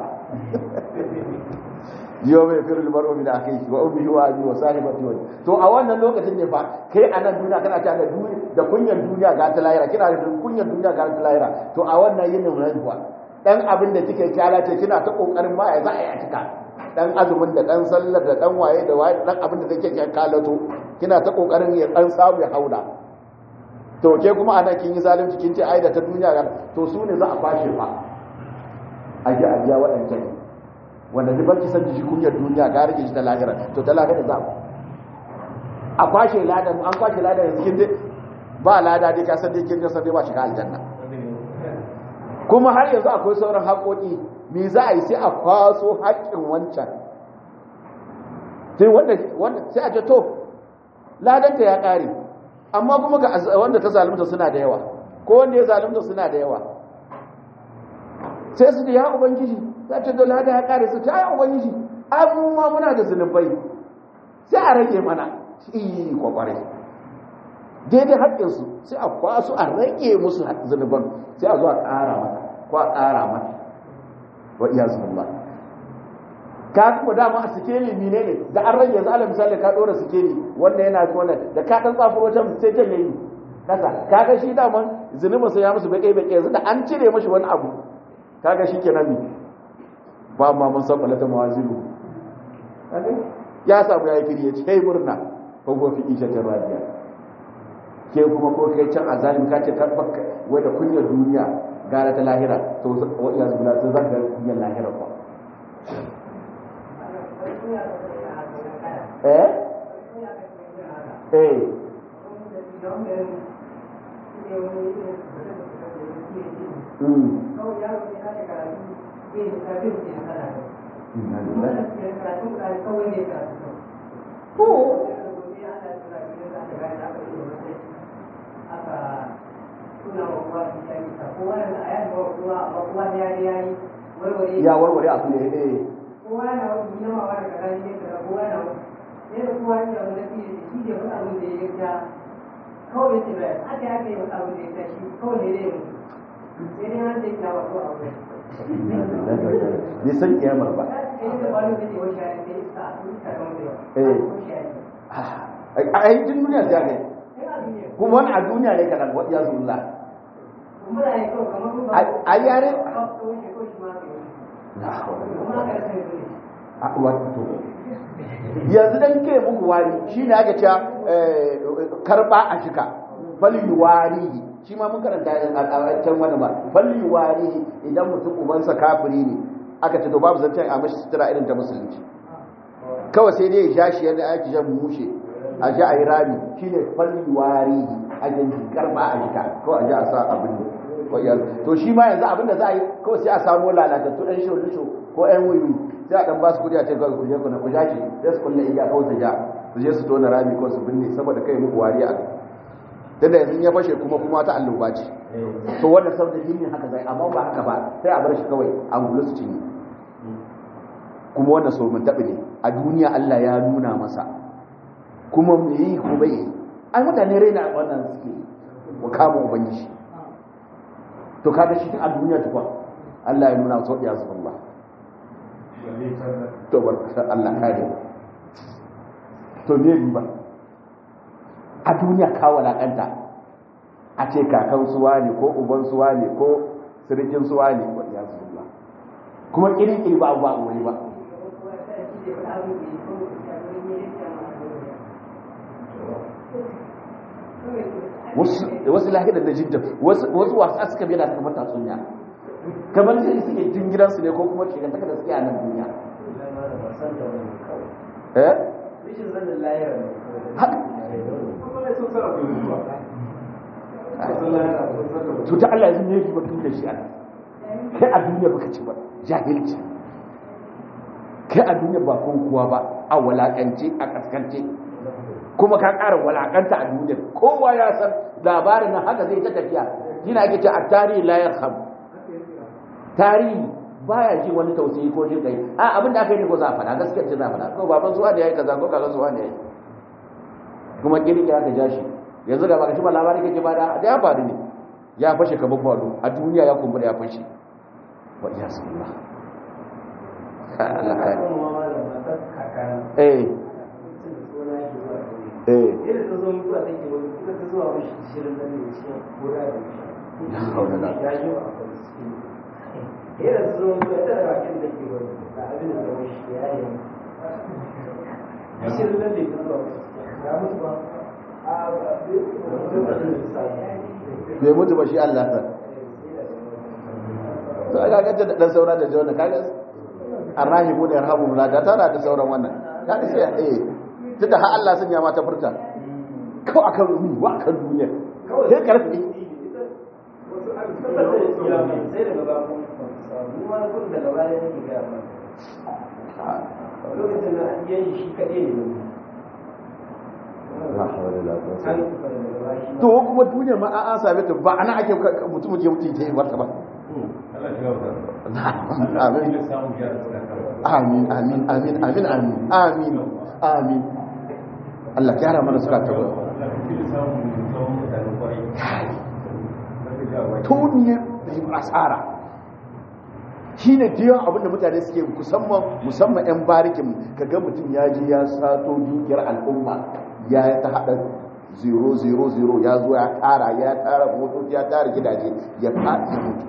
yau mai firin mar'u min akhihi wa ummihi wa abi wa sahibati wa to a wannan lokacin ne fa kai a nan duniya kana ta da duniya da kunyar duniya ga ta lahira kina da kunyar duniya ga ta lahira to a wannan yinin rayuwa dan abin da kike kyala ce kina ta kokarin ma ya za a yi cika dan azumin da dan sallar da dan waye da waye dan abin da kake kalato kina ta kokarin ya dan samu ya hauda to ke kuma ana kin yi zalunci kin ce ai da ta duniya to su ne za a kwashe fa a ji a biya waɗancan wanda ni barki san shi kunyar duniya ga rage shi ta lahira to ta lahira za a kwashe ladan an kwashe ladan yanzu kin ba lada dai ka san dai kin san dai ba shiga aljanna kuma har yanzu akwai sauran haƙoƙi me za a yi sai a kwaso haƙƙin wancan sai wanda wanda sai a ce to ladanta ya ƙare amma kuma ga wanda ta zalunta suna da yawa ko wanda ya zalunta suna da yawa sai su da ya ubangiji za ta dola da ya kare su ta yi ubangiji abubuwa muna da zunubai sai a rage mana shi kwakware daidai haƙƙinsu sai a kwasu a rage musu zunuban sai a zo a ƙara mata ko a ƙara mata wa iya zunuba ka kuma dama a sikeli mine ne da an rage yanzu ala misali ka ɗora sikeli wanda yana wannan da ka ɗan tsafuro wajen sai can yayi kasa kaga shi daman zunubin sai ya musu baƙe baƙe yanzu da an cire mashi wani abu kaga shi kenan ne ba ma mun san balata mawazilu ya samu ya yi kiri ya ce kai murna ko ko fi isha ta radiya ke kuma ko kai can azalim ka ce kan bakka wai da kunyar duniya gara ta lahira to wa iya zubula to zan ga kunyar lahira ko eh eh Mm. ya warware a tune eh kowa na wani nama wa da kaza ne kaza kowa na wani yadda kowa ya wani nafi shi ne wani abin da ya ga kawai ce bai aka aka yi wani abin da ya ga shi kawai ne dai mutu sai dai an da ya wa ko abu bai san kiyamar ba a yankin duniya ta ne kuma wani a duniya ne kaɗan wadda ya zulla a yare a wato yanzu dan ke muku wari shi ne aka ce karɓa a shika fali wari shi ma mun karanta a can wani ba falli wari idan mutum ubansa kafiri ne aka ce to babu zancen a mashi sutura irin ta musulunci kawai sai dai ya sha shi yadda ake jan mushe a ji a yi rami shi ne falli wari a yanki karba a jika ko a ji a sa abin ne to shi ma yanzu abin da za a yi kawai sai a samo lalatattu ɗan sholisho ko ɗan wuyi sai a ɗan ba su kudi a ce kawai kuje kuna ku shi sai su kulle iya kawai su ja su je su tona rami ko su binne saboda kai muku wari a tunda yanzu ya fashe kuma kuma ta alluba ce to wannan saboda jinin haka zai amma ba haka ba sai a bar shi kawai a gulu su cinye kuma wannan so mun taɓi ne a duniya Allah ya nuna masa kuma me yi ko bai yi ai mutane raina wannan suke wa kama ubangiji to kaga shi tun a duniya tukwa Allah ya nuna sau ya zuwa Allah to bar Allah kare to me riba a duniya ka walakanta a ce kakan suwa ne ko uban suwa ne ko sirikin suwa ne wa ya zuwa kuma irin iri ba ba wuri ba wasu lahidar da jidda wasu wasa suka biya da kamar tatsuniya kamar sai suke jin gidansu ne ko kuma ke gantaka da suke a nan duniya eh to ta Allah yanzu ne ba tun da shi Allah kai a duniya baka ci ba jahilci kai a duniya ba kun kuwa ba a walakance a kaskance kuma ka ƙara walakanta a duniya kowa ya san labarin nan haka zai ta tafiya yana ake ce a tarihi la yarham tarihi baya ji wani tausayi ko jin kai a abin da aka yi ne ko za a faɗa gaskiya ce za a faɗa ko baban suwa da yayi kaza ko kaza suwa da yayi kuma kirki aka ja shi yanzu ga baka ci ba labarin kake ba da ya faru ne ya fashe kamar kwado a duniya ya kumbura ya fashe wa iya sallah eh eh bai mutu ba shi Allah ta to aka gaje da dan saura da jawana kaga arrahi ko da yarhamu la da tana da sauran wannan kaga sai eh tunda har Allah sun ya mata furta ko akan rumi wa akan duniya sai karfi lokacin da an yi shi kaɗai ne to kuma duniya ma an same ta ba ana ake mutum ke mutum ta yi wata ba amin amin amin amin amin amin amin Allah gyara mana suka ta ba tuniyar da yi asara shi ne biyan abinda mutane suke musamman musamman 'yan barikin kaga mutum ya ji ya sato dukiyar al'umma ya ta haɗa 000 ya zo ya tara ya tara motoci ya tara gidaje ya faɗi mutu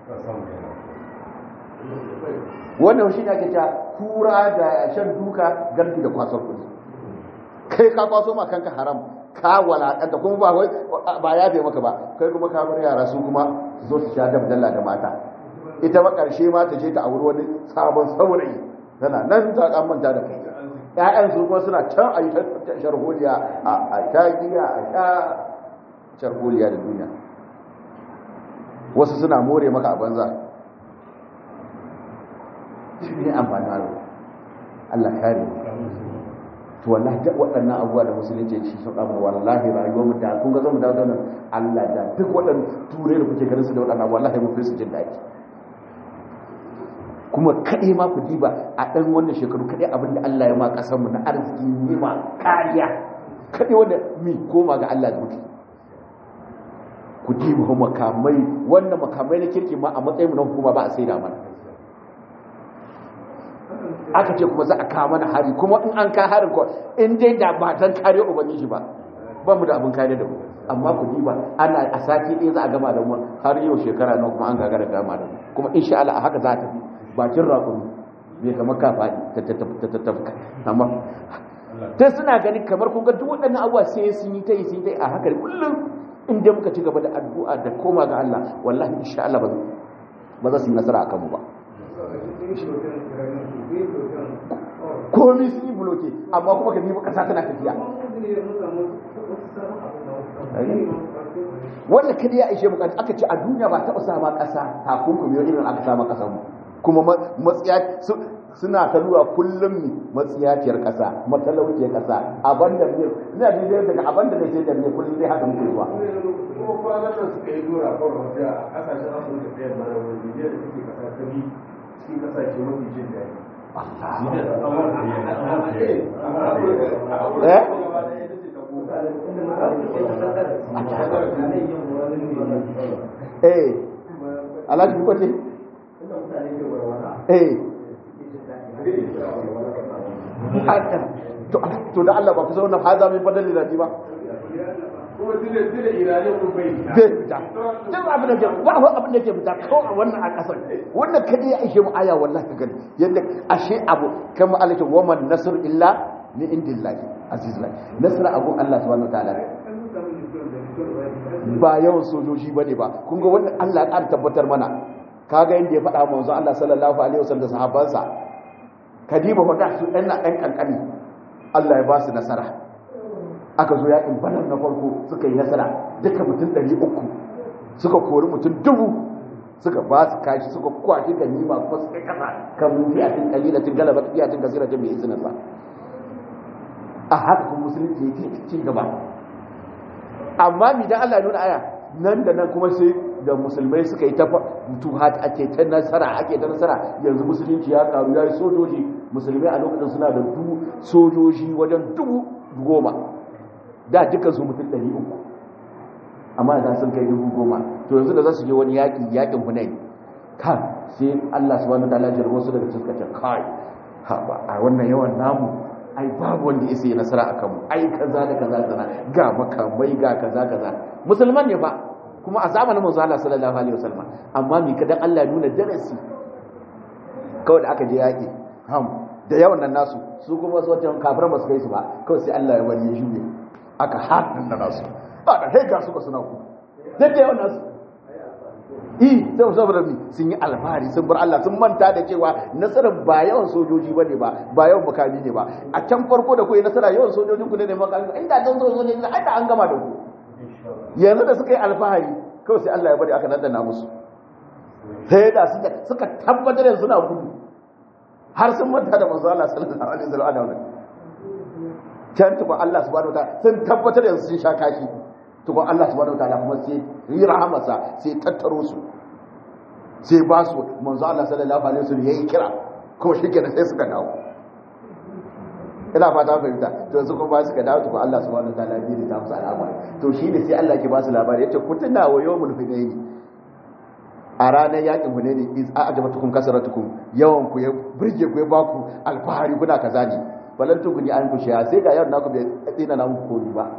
wannan shi ne ake ta kura da shan duka gardi da kwasar kudi kai ka kwaso ma kanka haram ka walakanta kuma ba wai ba ya bai maka ba kai kuma ka bar yara su kuma zo su sha dabdalla da mata ita ba karshe ma ta je ta auri wani sabon saurayi tana nan ta kan manta da kai ƴaƴan su kuma suna can a yi ta sharholiya a sha giya a sha sharholiya da duniya wasu suna more maka a banza shi ne amfani Allah kare to wallahi duk waɗannan abubuwa da musulunci shi sun amma wallahi rayuwar mu da kun ga zamu dawo nan Allah da duk waɗannan turai da kuke ganin su da waɗannan wallahi mun fi su jin daɗi kuma kaɗai ma ku diba a ɗan wannan shekaru kaɗai abin da Allah ya ma ƙasar mu na arziki ne ma kariya kaɗai wanda mi koma ga Allah da muke ku diba makamai wannan makamai na kirki ma a matsayin mu na hukuma ba a saida mana aka ce kuma za a kawo mana hari kuma in an ka harin ko in dai da ba dan kare ubangiji ba ba mu da abin kare da mu amma ku diba ana a sati ɗaya za a gama da mu har yau shekara nawa kuma an gagara gama da mu kuma insha Allah a haka za ta fi bakin rakumi bai kamar ka faɗi ta tattafka amma ta suna gani kamar kun ga duk waɗannan abuwa sai sun yi ta yi sun yi ta yi a haka kullum in dai muka ci gaba da addu'a da koma ga Allah wallahi insha Allah ba za su yi nasara akan mu ba komi sun yi buloke amma kuma ka nemi kasa tana tafiya wanda kada ya ishe bukatu aka ce a duniya ba taɓa sama ƙasa takunkumi wani irin aka sama ƙasar mu kuma matsiya suna ta lura kullum matsiyaciyar ƙasa matalauciyar ƙasa abanda ne ina bibiyar daga abanda da ke da ne kullum zai haka muke zuwa kuma kwanan nan suka yi dora kawai wasu a ƙasashen afirka ɗaya mara wani bibiyar da suke ƙasa ta bi cikin ƙasashe mafi jin daɗi eh eh alhaji ko ce eh to da Allah ba ku zauna haza min badali da ba kuma tunda tunda iranin kun bai zai fita duk abin da ke ba abin da ke fita kawai a wannan a kasar wannan kada ya ishe mu aya wallahi ka gani yadda ashe abu kama Allah ta waman nasr illa min indillahi azizullah nasra abu Allah subhanahu wataala ba yawan sojoji bane ba kun ga wannan Allah ya ƙara tabbatar mana kaga yadda ya faɗa manzo Allah sallallahu alaihi wasallam da sahabbansa kadiba fa su ɗan na ɗan kankani Allah ya ba su nasara aka zo yakin badar na farko suka yi nasara duka mutum ɗari uku suka kori mutum dubu suka ba su kashi suka kwashi da nima kuma suka kasa kan mun fiyatin kalilatin galaba fiyatin kasiratin mai izinin sa a haka kuma musulunci ya ci gaba amma mi dan Allah nuna aya nan da nan kuma sai da musulmai suka yi ta mutuhat ake ta nasara ake ta nasara yanzu musulunci ya karu ya yi sojoji musulmai a lokacin suna da dubu sojoji wajen dubu goma da dukkan su mutum ɗari uku amma da sun kai dubu goma to yanzu da za su je wani yaƙi yaƙin hunai kan sai Allah subhanahu wataala ya jarbo su daga cikin kace kai ha ba a wannan yawan namu ai babu wanda ya sai nasara akan mu ai kaza da kaza kaza ga makamai ga kaza kaza musulman ne fa kuma a zamanin manzo Allah sallallahu alaihi wasallam amma mi kadan Allah nuna darasi kawai da aka je yaƙi ham da yawan nan nasu su kuma wasu wata kafiran ba su kai su ba kawai sai Allah ya bari ya shuge aka haɗin da nasu ba da haiga suka suna ku duk da yawan nasu i sai saboda mi sun yi alfahari sun bar Allah sun manta da cewa nasarar ba yawan sojoji ba ne ba ba yawan makami ne ba a can farko da kuwa nasara yawan sojojin ku ne da makami inda dan sojoji ne ai da an gama da ku yanzu da suka yi alfahari kawai sai Allah ya bari aka dandana musu sai da suka tabbatar da suna gudu har sun manta da manzo Allah sallallahu alaihi wasallam can tukun Allah subhanahu wa ta'ala sun tabbatar da sun sha kashi tukun Allah subhanahu wa ta'ala kuma sai yi rahamarsa sai tattaro su sai ba su manzo Allah sallallahu alaihi wasallam yayi kira kuma shi kenan sai suka dawo ina fata fahimta to yanzu kuma suka dawo tukun Allah subhanahu wa ta'ala bi da musu al'amari to shi ne sai Allah ke ba su labari yace ku tuna wa yawmul hunayn a ranar yakin hunayn iz a'jabatukum kasaratukum yawan ku ya burge ku ya baku alfahari kuna kaza ne balan tuguni an kushe sai ga yawan naku bai tsina na muku kori ba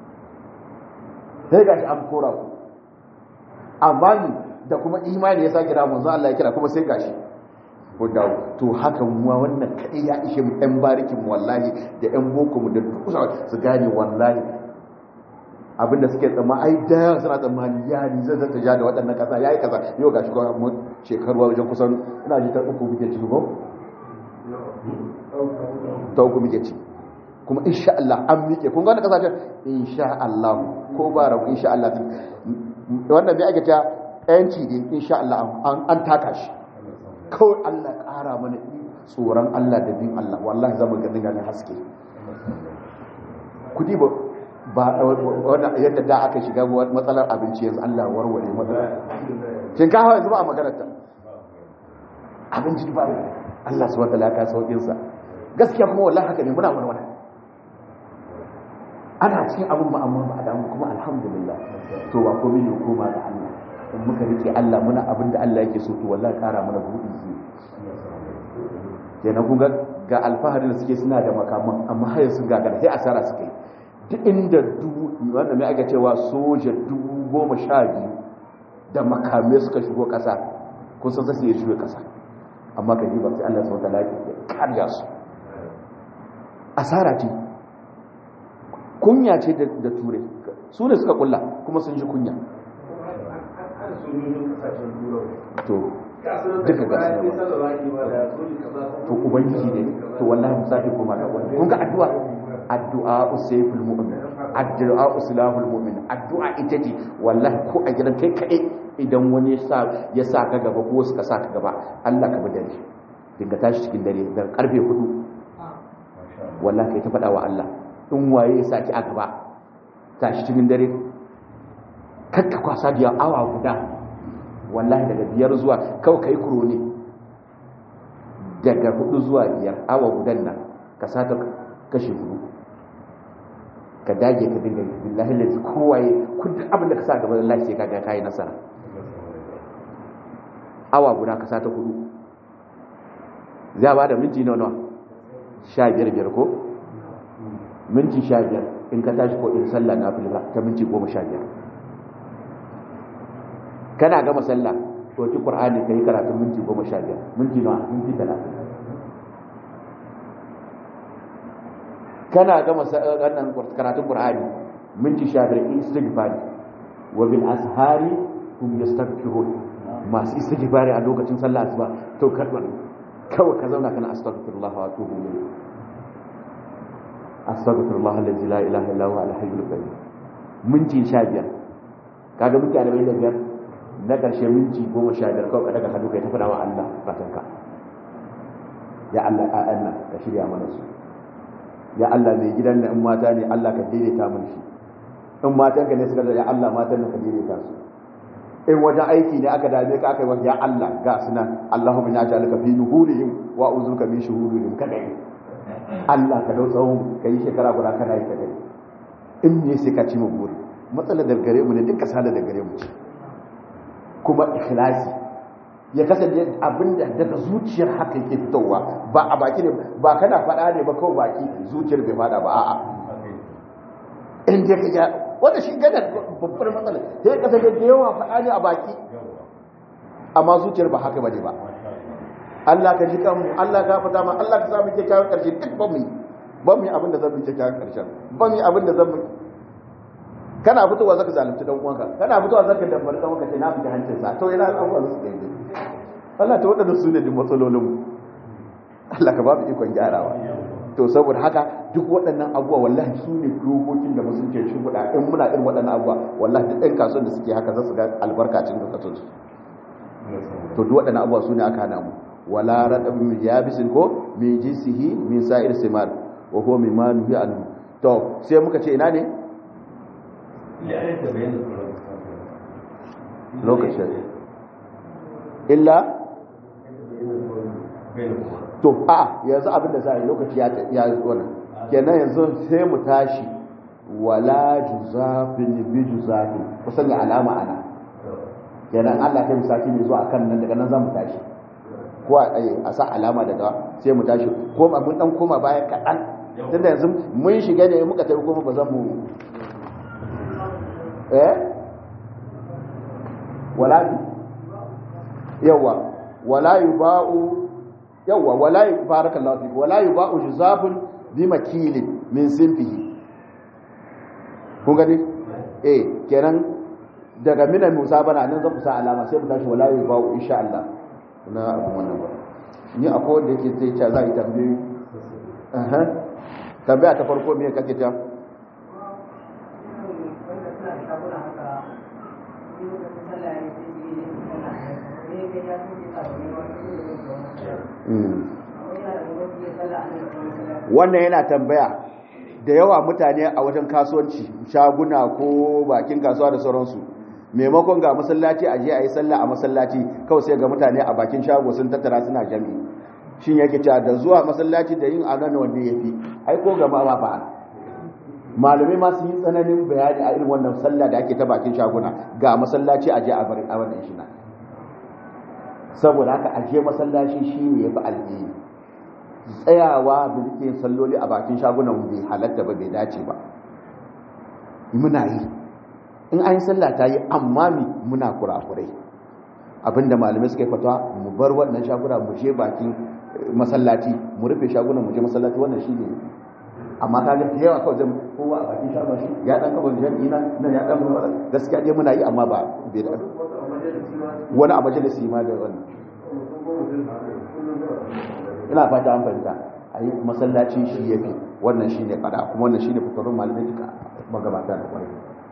sai ga shi an kora ku amma ni da kuma imani ya sa kira manzo Allah ya kira kuma sai gashi ko dawo to haka mu wannan kadai ya ishe mu ɗan barikin mu wallahi da ɗan boko mu da duka su gane wallahi abinda suke tsamma ai da yawa suna tsammani ya ni zai zata ja da waɗannan ƙasa ya yi kaza yau gashi kuma mu shekaru wajen kusan ina ji ta uku muke ciki ko ta uku muke ci kuma insha Allah an miƙe kun ga wannan kasashen insha Allah ko ba rabu insha Allah wannan bai ake ta yanci ne insha Allah an taka shi kawai Allah ƙara mana tsoron Allah da bin Allah wallahi zamu ga dinga haske kudi ba ba wannan yadda da aka shiga matsalar abinci yanzu Allah warware matsalar shinkafa yanzu ba a maganar ta abinci ba Allah subhanahu wa ta'ala ka saukin sa gaskiya kuma wallahi haka ne muna warware ana cikin abin ba amma ba a damu kuma alhamdulillah to ba komai ne koma ga Allah in muka rike Allah muna abin da Allah yake so to wallahi kara mana buɗi shi kenan kun ga ga alfahari da suke suna da makaman amma har sun gagara sai asara suka yi duk inda dubu wanda mai aka cewa soja dubu goma sha biyu da makamai suka shigo ƙasa kun san sai ya shigo ƙasa amma ka ji ba sai Allah subhanahu wa ta'ala ya karya su asara ce kunya ce da turai su ne suka kulla kuma sun ji kunya har sojojin kasashen turai to kasuwar Duka da gasu bayan nan. sai sallah ki ba da soji kaza to ubangiji ne to wallahi mu sake koma da wannan kun ga addu'a addu'a usayful mu'min addu'a uslahul mu'min addu'a ita ce wallahi ko a gidan kai kai idan wani ya sa ya sa ka gaba ko suka sa ka gaba Allah ka bi dare dinga tashi cikin dare daga karfe 4 wallahi kai ta faɗa wa Allah in waye ya sa ki a gaba tashi cikin dare kakka kwasa da awa guda wallahi daga biyar zuwa kawai kai kuro ne daga hudu zuwa biyar awa gudan nan ka sata kashe hudu ka dage ka dinga yi billahi lalzi kowaye kudin abin da ka sa gaba da lafiya ka ga kayi nasara awa guda ka sata hudu za ba da minti nawa nawa sha biyar biyar ko minti sha biyar in ka tashi ko in sallah na filba ta minti goma sha biyar kana gama sallah to ki qur'ani kai karatu minti goma sha biyar minti nawa minti talatin kana gama wannan karatun qur'ani minti sha biyar istighfar wa bil ashari hum yastaghfirun masu istighfari a lokacin sallah asuba to karban kawai ka zauna kana astaghfirullah wa atubu ilayhi astaghfirullah alladhi la ilaha illa huwa al-hayyul qayyum minti sha biyar kaga minti arba'in da biyar na ƙarshe minti goma sha biyar kawai ka daga hannu kai ta faɗa wa Allah fatanka ya Allah ƴaƴan nan ka shirya mana su ya Allah mai gidan nan in mata ne Allah ka daidaita mun shi in matan ka ne suka ya Allah matan nan ka daidaita su in wajen aiki ne aka dame ka aka yi ya Allah ga su nan Allahumma inna ja'alaka fi nuhurihim wa uzuka min shuhurihim kada yi Allah ka dau tsawon ka yi shekara guda kana yi kada in ne sai ka ci mu buri matsalar da gare mu ne duka sala da gare mu ce kuma ikhlasi ya kasance abinda daga zuciyar haka yake fitowa ba a baki ne ba kana faɗa ne ba kawai baki zuciyar bai faɗa ba a'a in dai ka ja wanda shi gana babbar matsala sai ya kasance da yawa faɗa ne a baki amma zuciyar ba haka bane ba Allah ka ji kanmu Allah ka fata ma Allah ka samu kyakkyawan karshe duk ba mu yi ba mu yi abin da zan bi kyakkyawan karshen ba mu yi abin da zan bi kana fitowa zaka zalunci dan uwanka kana fitowa zaka dabbar dan uwanka sai na fita hancin sa to ina abubuwa su kai dai Allah ta wadanda su ne din matsalolin mu Allah ka ba mu ikon gyarawa to saboda haka duk waɗannan abubuwa wallahi su ne dokokin da musulunci shi guda in muna irin waɗannan abubuwa wallahi duk ɗan kasuwan da suke haka za su ga albarkacin kasatun su to duk waɗannan abubuwa su ne aka hana mu wala radabin yabisin ko min jinsihi min sa'ir simar wa huwa mimma nuhi anhu to sai muka ce ina ne lokacin illa to a yanzu abin da za a yi lokaci ya yi wannan kenan yanzu sai mu tashi wala juzafin bi juzafin ku sanya alama ana kenan Allah kai musaki mai zuwa kan nan daga nan za mu tashi ko a sa alama daga sai mu tashi ko mun dan koma baya kaɗan tunda yanzu mun shiga ne muka tafi kuma ba zan mu eh wala yawa wala yuba'u yawa wala barakallahu fik wala yuba'u juzafun bi makilin min sinfihi kun gani eh kenan daga minan musa bana nan zan kusa alama sai mu tashi wala yuba'u insha Allah na abu wannan ba ni akwai wanda yake sai ce za a yi tambayi aha tambaya ta farko me kake ta wannan yana tambaya da yawa mutane a wajen kasuwanci shaguna ko bakin kasuwa da sauransu maimakon ga masallaci a je a yi sallah a masallaci kawai sai ga mutane a bakin shago sun tattara suna jami shin yake cewa da zuwa masallaci da yin anan wanda ya fi ai ko gama ba fa malamai ma sun yi tsananin bayani a irin wannan sallah da ake ta bakin shaguna ga masallaci a je a bari a wannan shi na saboda haka a je masallaci shine yafi alheri tsayawa da rike salloli a bakin shagunan bai halatta ba bai dace ba muna yi in an yi sallah ta yi amma mi muna kurakurai abinda malamai suka yi fata mu bar wannan shaguna mu je bakin masallaci mu rufe shagunan mu je masallaci wannan shi ne amma kaga da yawa kawai zan kowa a bakin shagon shi ya dan kafa jami'i na nan ya dan gaskiya dai muna yi amma ba bai da wani a majalisi ma da wannan ina fata an fahimta a yi masallaci shi ya fi wannan shi ne fada kuma wannan shi ne fitarun malamai duka magabata da kwarai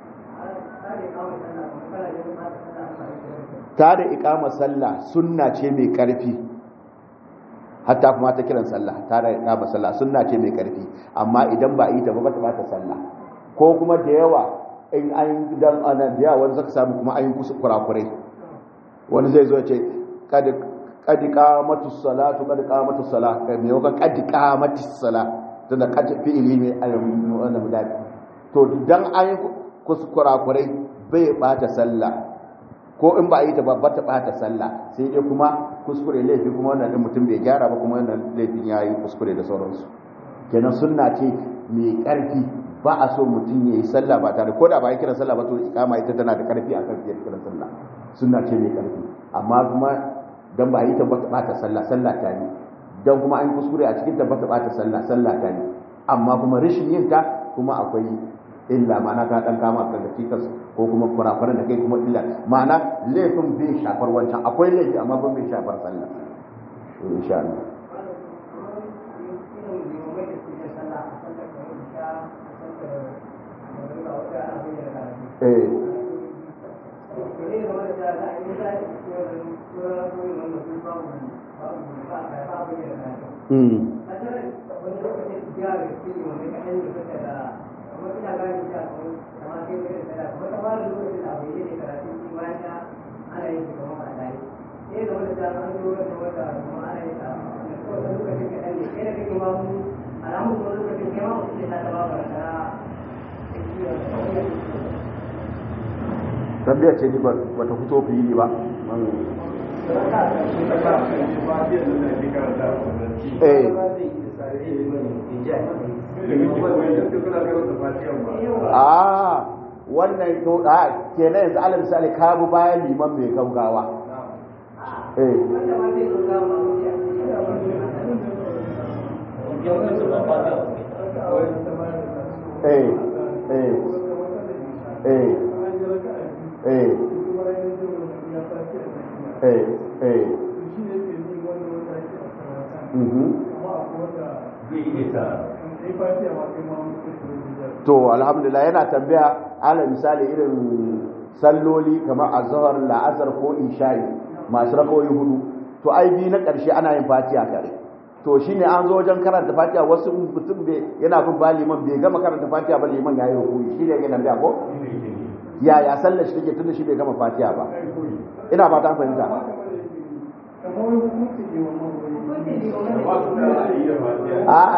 ta da ikama sallah sunna ce mai karfi hatta kuma ta kiran sallah ta da ikama sallah sunna ce mai karfi amma idan ba yi ta ba ba ta bata sallah ko kuma da yawa in an dan anan da yawa wani zaka samu kuma an yi kurakurai wani zai zo ce kada kadi qamatu salatu kadi qamatu salat kai me yau kadi qamati salat tunda kadi fi'ili ne al-wannan mudari to dan an yi kurakurai bai bata sallah ko in ba a yi ta babbar ta bata sallah sai dai kuma kuskure laifi kuma wannan din mutum bai gyara ba kuma wannan laifin yayi kuskure da sauransu kenan sunna ce mai karfi ba a so mutum ya yi sallah ba tare ko da ba ya kira sallah ba to ikama ita tana da karfi akan fiye kiran sallah sunna ce mai karfi amma kuma dan ba a yi ta ba ta bata sallah sallah ta yi dan kuma an kuskure a cikin ta ba ta bata sallah sallah ta yi amma kuma rashin yin ta kuma akwai illa ma'ana ka dan kama ka ga cikas ko kuma kurakuran da kai kuma illa ma'ana laifin bai shafar wancan akwai laifi amma ba bai shafar sallah to insha Allah eh Mm. tabbiyar ce ba ta fito fili ba eh a wannan to a kenan yanzu alal misali ka bu bayan liman mai gaugawa eh eh eh eh eh eh eh mhm to alhamdulillah yana tambaya ala misali irin salloli kamar azhar la'asar ko isha'i masu rakawoyi hudu to ai bi na karshe ana yin fatiha kare to shine an zo wajen karanta fatiha wasu mutum bai yana bin ba liman bai gama karanta fatiha ba liman yayi rukuni shine yake tambaya ko ya ya sallar shi take tunda shi bai gama fatiha ba ina ba ta fahimta a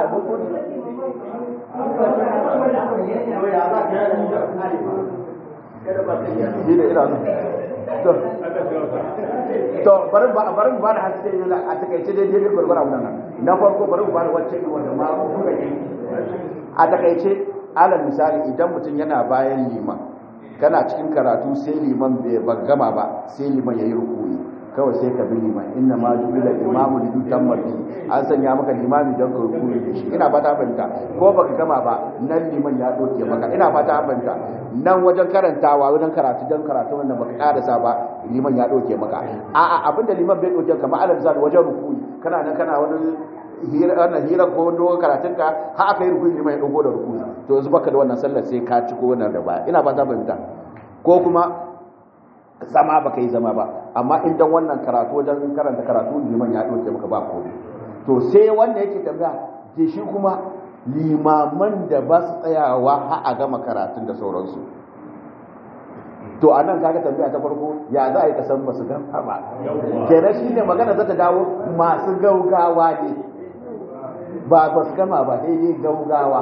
shi da ina to to bari ba bari ba da haske ne a takaice dai dai gurgura wannan na farko bari ba da wacce wanda ma kuka yi a takaice alal misali idan mutum yana bayan liman kana cikin karatu sai liman bai gama ba sai liman yayi rukuyi kawai sai ka bi liman inna ma jubila imamu li yutamma bi an sanya maka limami don ka rukuyi da shi ina fata fahimta ko baka gama ba nan liman ya doke maka ina fata fahimta nan wajen karantawa wajen karatu don karatu wannan baka karasa ba liman ya doke maka a'a abinda liman bai doke kamar alal misali wajen rukuyi kana nan kana wani hira wannan hira ko dogon karatun ka har aka yi rukuni liman ya dogo da rukuni to yanzu baka da wannan sallar sai ka ci ko wannan da baya ina fata fahimta ko kuma zama ba ka yi zama ba amma idan wannan karatu wajen karanta karatu liman ya ɗauke maka ba komai to sai wanda yake tambaya ke shi kuma limaman da ba su tsayawa har a gama karatun da sauransu to a nan kaga tambaya ta farko ya za a yi kasan ba su gama ba kenan shi ne magana za ta dawo masu gaugawa ne ba ba su gama ba sai dai gaugawa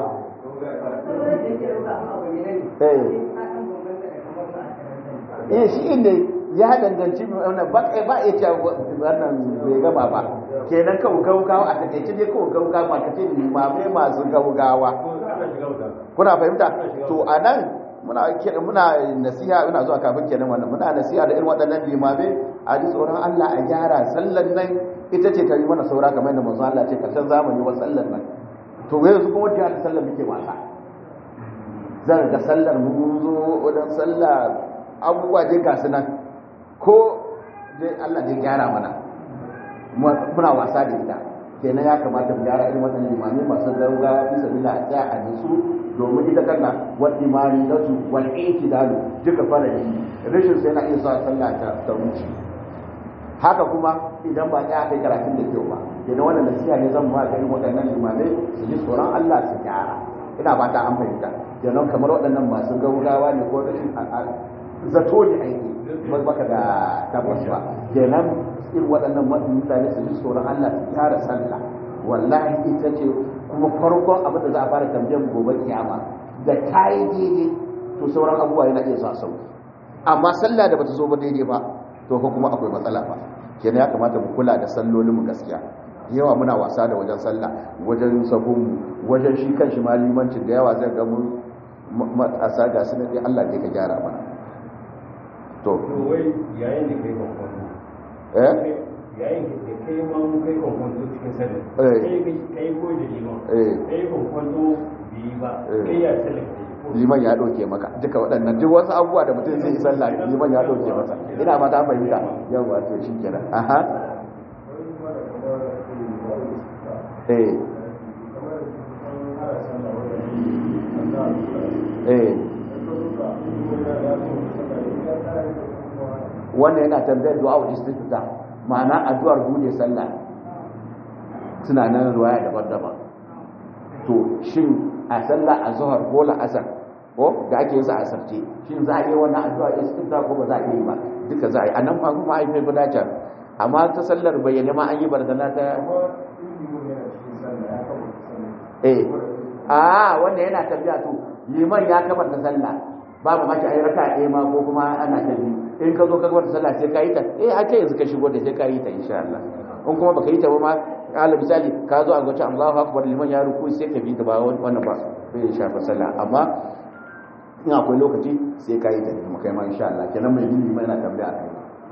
eh shi inda ya danganci wannan ba ba ya ce wannan bai gama ba kenan kawo gaugawa a takaice dai kawo gaugawa ba kace limamai masu gaugawa kuna fahimta to a nan muna muna nasiha ina zuwa kafin kenan wannan muna nasiha da irin waɗannan limamai a ji tsoron Allah a gyara sallan nan ita ce ta yi mana saura kamar yadda manzo Allah ce karshen zamani wa sallan nan to yanzu kuma wata ta sallar muke wasa zan ga sallar mun zo wajen sallah abubuwa dai ga su nan ko dai Allah dai gyara mana muna wasa da ita kenan ya kamata mu gyara irin wannan limami masu gauga bisa bila a tsaya a nisu domin ita kanna wal imani na su wal dalu duka fara yi rashin sai na iya sa sallah ta ta wuce haka kuma idan ba ya kai karatun da kyau ba kenan wannan nasiha ne zan ba ga irin waɗannan limamai su ji tsoron Allah su gyara ina ba ta an fahimta kenan kamar waɗannan masu gaugawa ne ko rashin zato ne aiki ba baka da tabbas ba kenan irin waɗannan mutane su ji tsoron Allah su gyara sallah wallahi ita ce kuma farkon abin da za a fara tambayar gobe kiyama da ta yi daidai to sauran abubuwa yana iya sa sauki amma sallah da bata zo ba daidai ba to ko kuma akwai matsala ba kenan ya kamata mu kula da sallolin mu gaskiya yawa muna wasa da wajen sallah wajen sabon wajen shi kan shi malimancin da yawa zai ga mu matasa ga su ne Allah ne ka gyara mana to wai yayin da kai kwankwanto eh yayin da kai ma mu kai kwankwanto cikin sallah Eh. kai kai kai ko da liman Eh. kai kwankwanto bi ba Eh. kai ya sallah kai ko liman ya ɗauke maka duka waɗannan duk wasu abubuwa da mutum zai yi sallah liman ya ɗauke masa ina ma ta fahimta yau ba to shi kenan aha eh eh wannan yana tambayar du'a wa istifta ma'ana addu'ar bude sallah suna nan ruwaya daban-daban to shin a sallah a zuhar ko la'asar ko da ake yasa a sarce shin za a yi wannan addu'a istifta ko ba za a yi ba duka za a yi a nan ma kuma a yi mai gudacar amma ta sallar bayyane ma an yi barzana ta eh a wanda yana tafiya to liman ya kabar ta sallah babu maki ayi raka ɗaya ma ko kuma ana ta biyu in ka zo ka kabar ta sallah sai ka yi ta eh a ce yanzu ka shigo da sai ka yi ta insha Allah in kuma baka yi ta ba ma ala misali ka zo a ga Allahu akbar liman ya ruku sai ka bi ta ba wannan ba sai ya shafa sallah amma in akwai lokaci sai ka yi ta kuma kai ma insha Allah kenan mai bin liman yana tambaya a kai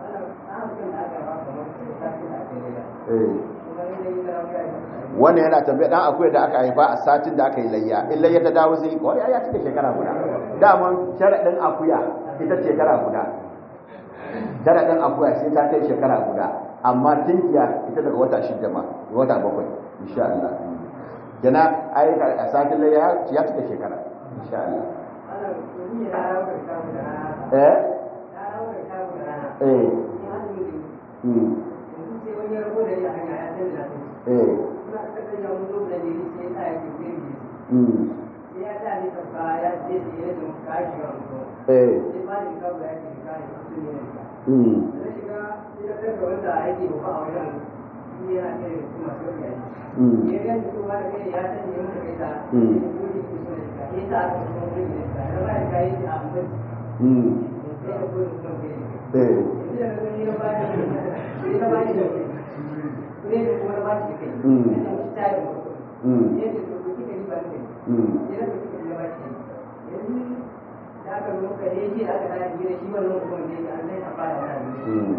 eh wannan yana tambaya dan akwai da aka haifa a satin da aka yi layya in layya ta dawo sai ko ya cika shekara guda daman sharadin akuya ita shekara guda sharadin akuya sai ta kai shekara guda amma tinkiya ita daga wata shida ma wata bakwai insha Allah kana ai a satin layya ya cika shekara insha Allah eh eh mm eh mm eh mm mm eh mm mm mm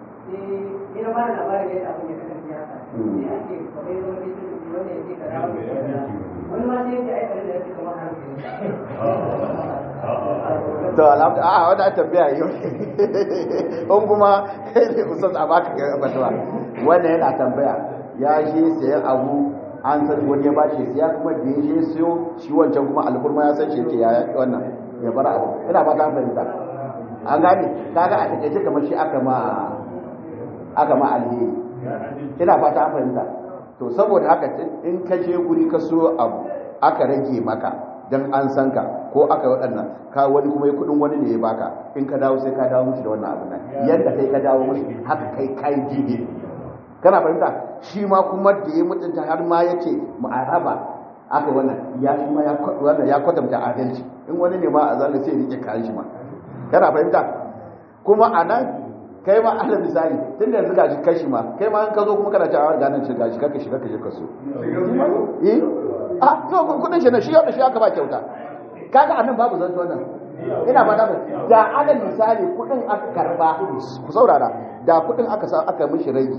to alhamdu a wanda tambaya yau in kuma ustaz a baka ga fatuwa wannan yana tambaya ya je sayan abu an san wani ya bashi siya kuma da ya je siyo shi wancan kuma alkurma ya san shi yake ya wannan ya bar abu ina ba ta fahimta an gane kaga a takaice kamar shi aka ma aka ma alheri ina ba ta fahimta to saboda haka in ka je guri ka so abu aka rage maka dan an san ka ko aka waɗannan ka wani kuma ya kudin wani ne ya baka in ka dawo sai ka dawo mushi da wannan abin nan yadda kai ka dawo mushi haka kai kai jibi kana fahimta shi ma kuma da ya mutunta har ma ya ce ma'araba aka wannan ya shi ma ya wannan ya kwatanta adalci in wani ne ma a zalin sai ya rike kayan shi ma kana fahimta kuma a nan kai ma ala misali tun da yanzu ga shi kashi ma kai ma in ka zo kuma kana cewa ga nan shi ga shi kaka shiga ka je ka so eh a to kudin shi ne shi yau da shi aka ba kyauta kaga anan babu zanto nan ina ba da da alal misali kudin aka karba ku saurara da kudin aka sa aka mishi rage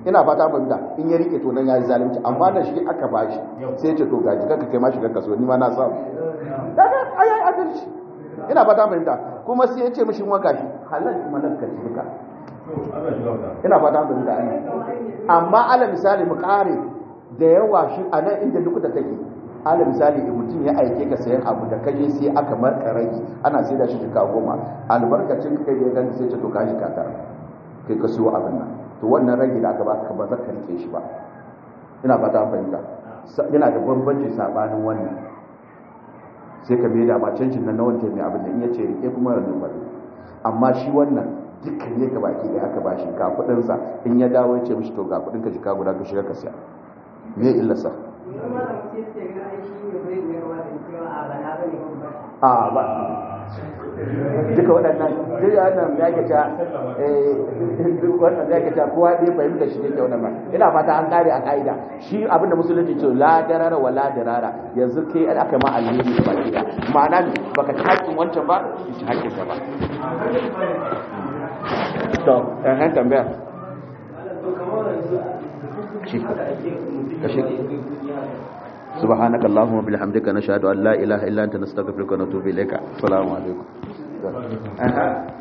ina fata fahimta in ya rike to nan ya yi zalunci amma da shi aka bashi sai ya ce to gaji kanka kai ma shiga kaso ni ma na samu kaga ayi adalci ina fata fahimta kuma sai ya ce mishi waka shi halal kuma nan ka duka ina fata fahimta ana amma ala misali mu kare da yawa shi a nan inda duk da take ala misali in mutum ya aike ka sayan abu da kaje sai aka marka rai ana sai da shi jika goma albarkacin kai da ya gani sai ce to ka shi katar kai ka siyo abin nan to wannan rage da aka baka ba zaka rike shi ba ina fata fahimta yana da bambanci sabanin wannan sai ka mai da ma canjin nan na wanda mai abin da in ya ce rike kuma ranar bari amma shi wannan dukkan ne ka baki da aka bashi ga kudin sa in ya dawo ya ce mishi to ga kudin ka jika guda ka shiga ka siya me illarsa a ba duka waɗannan duk wannan ya ke ta duk wannan ya ke ta kowa ɗaya fahimta shi yake wannan ba ina fata an kare a ka'ida shi abin da musulunci ce la darara wa la darara yanzu kai aka ma alheri da baki da ma'ana baka ci haƙƙin wancan ba ki ci haƙƙin ka ba to ɗan han tambaya shi ka shi سبحانك اللهم وبحمدك نشهد ان لا اله الا انت نستغفرك ونتوب اليك السلام عليكم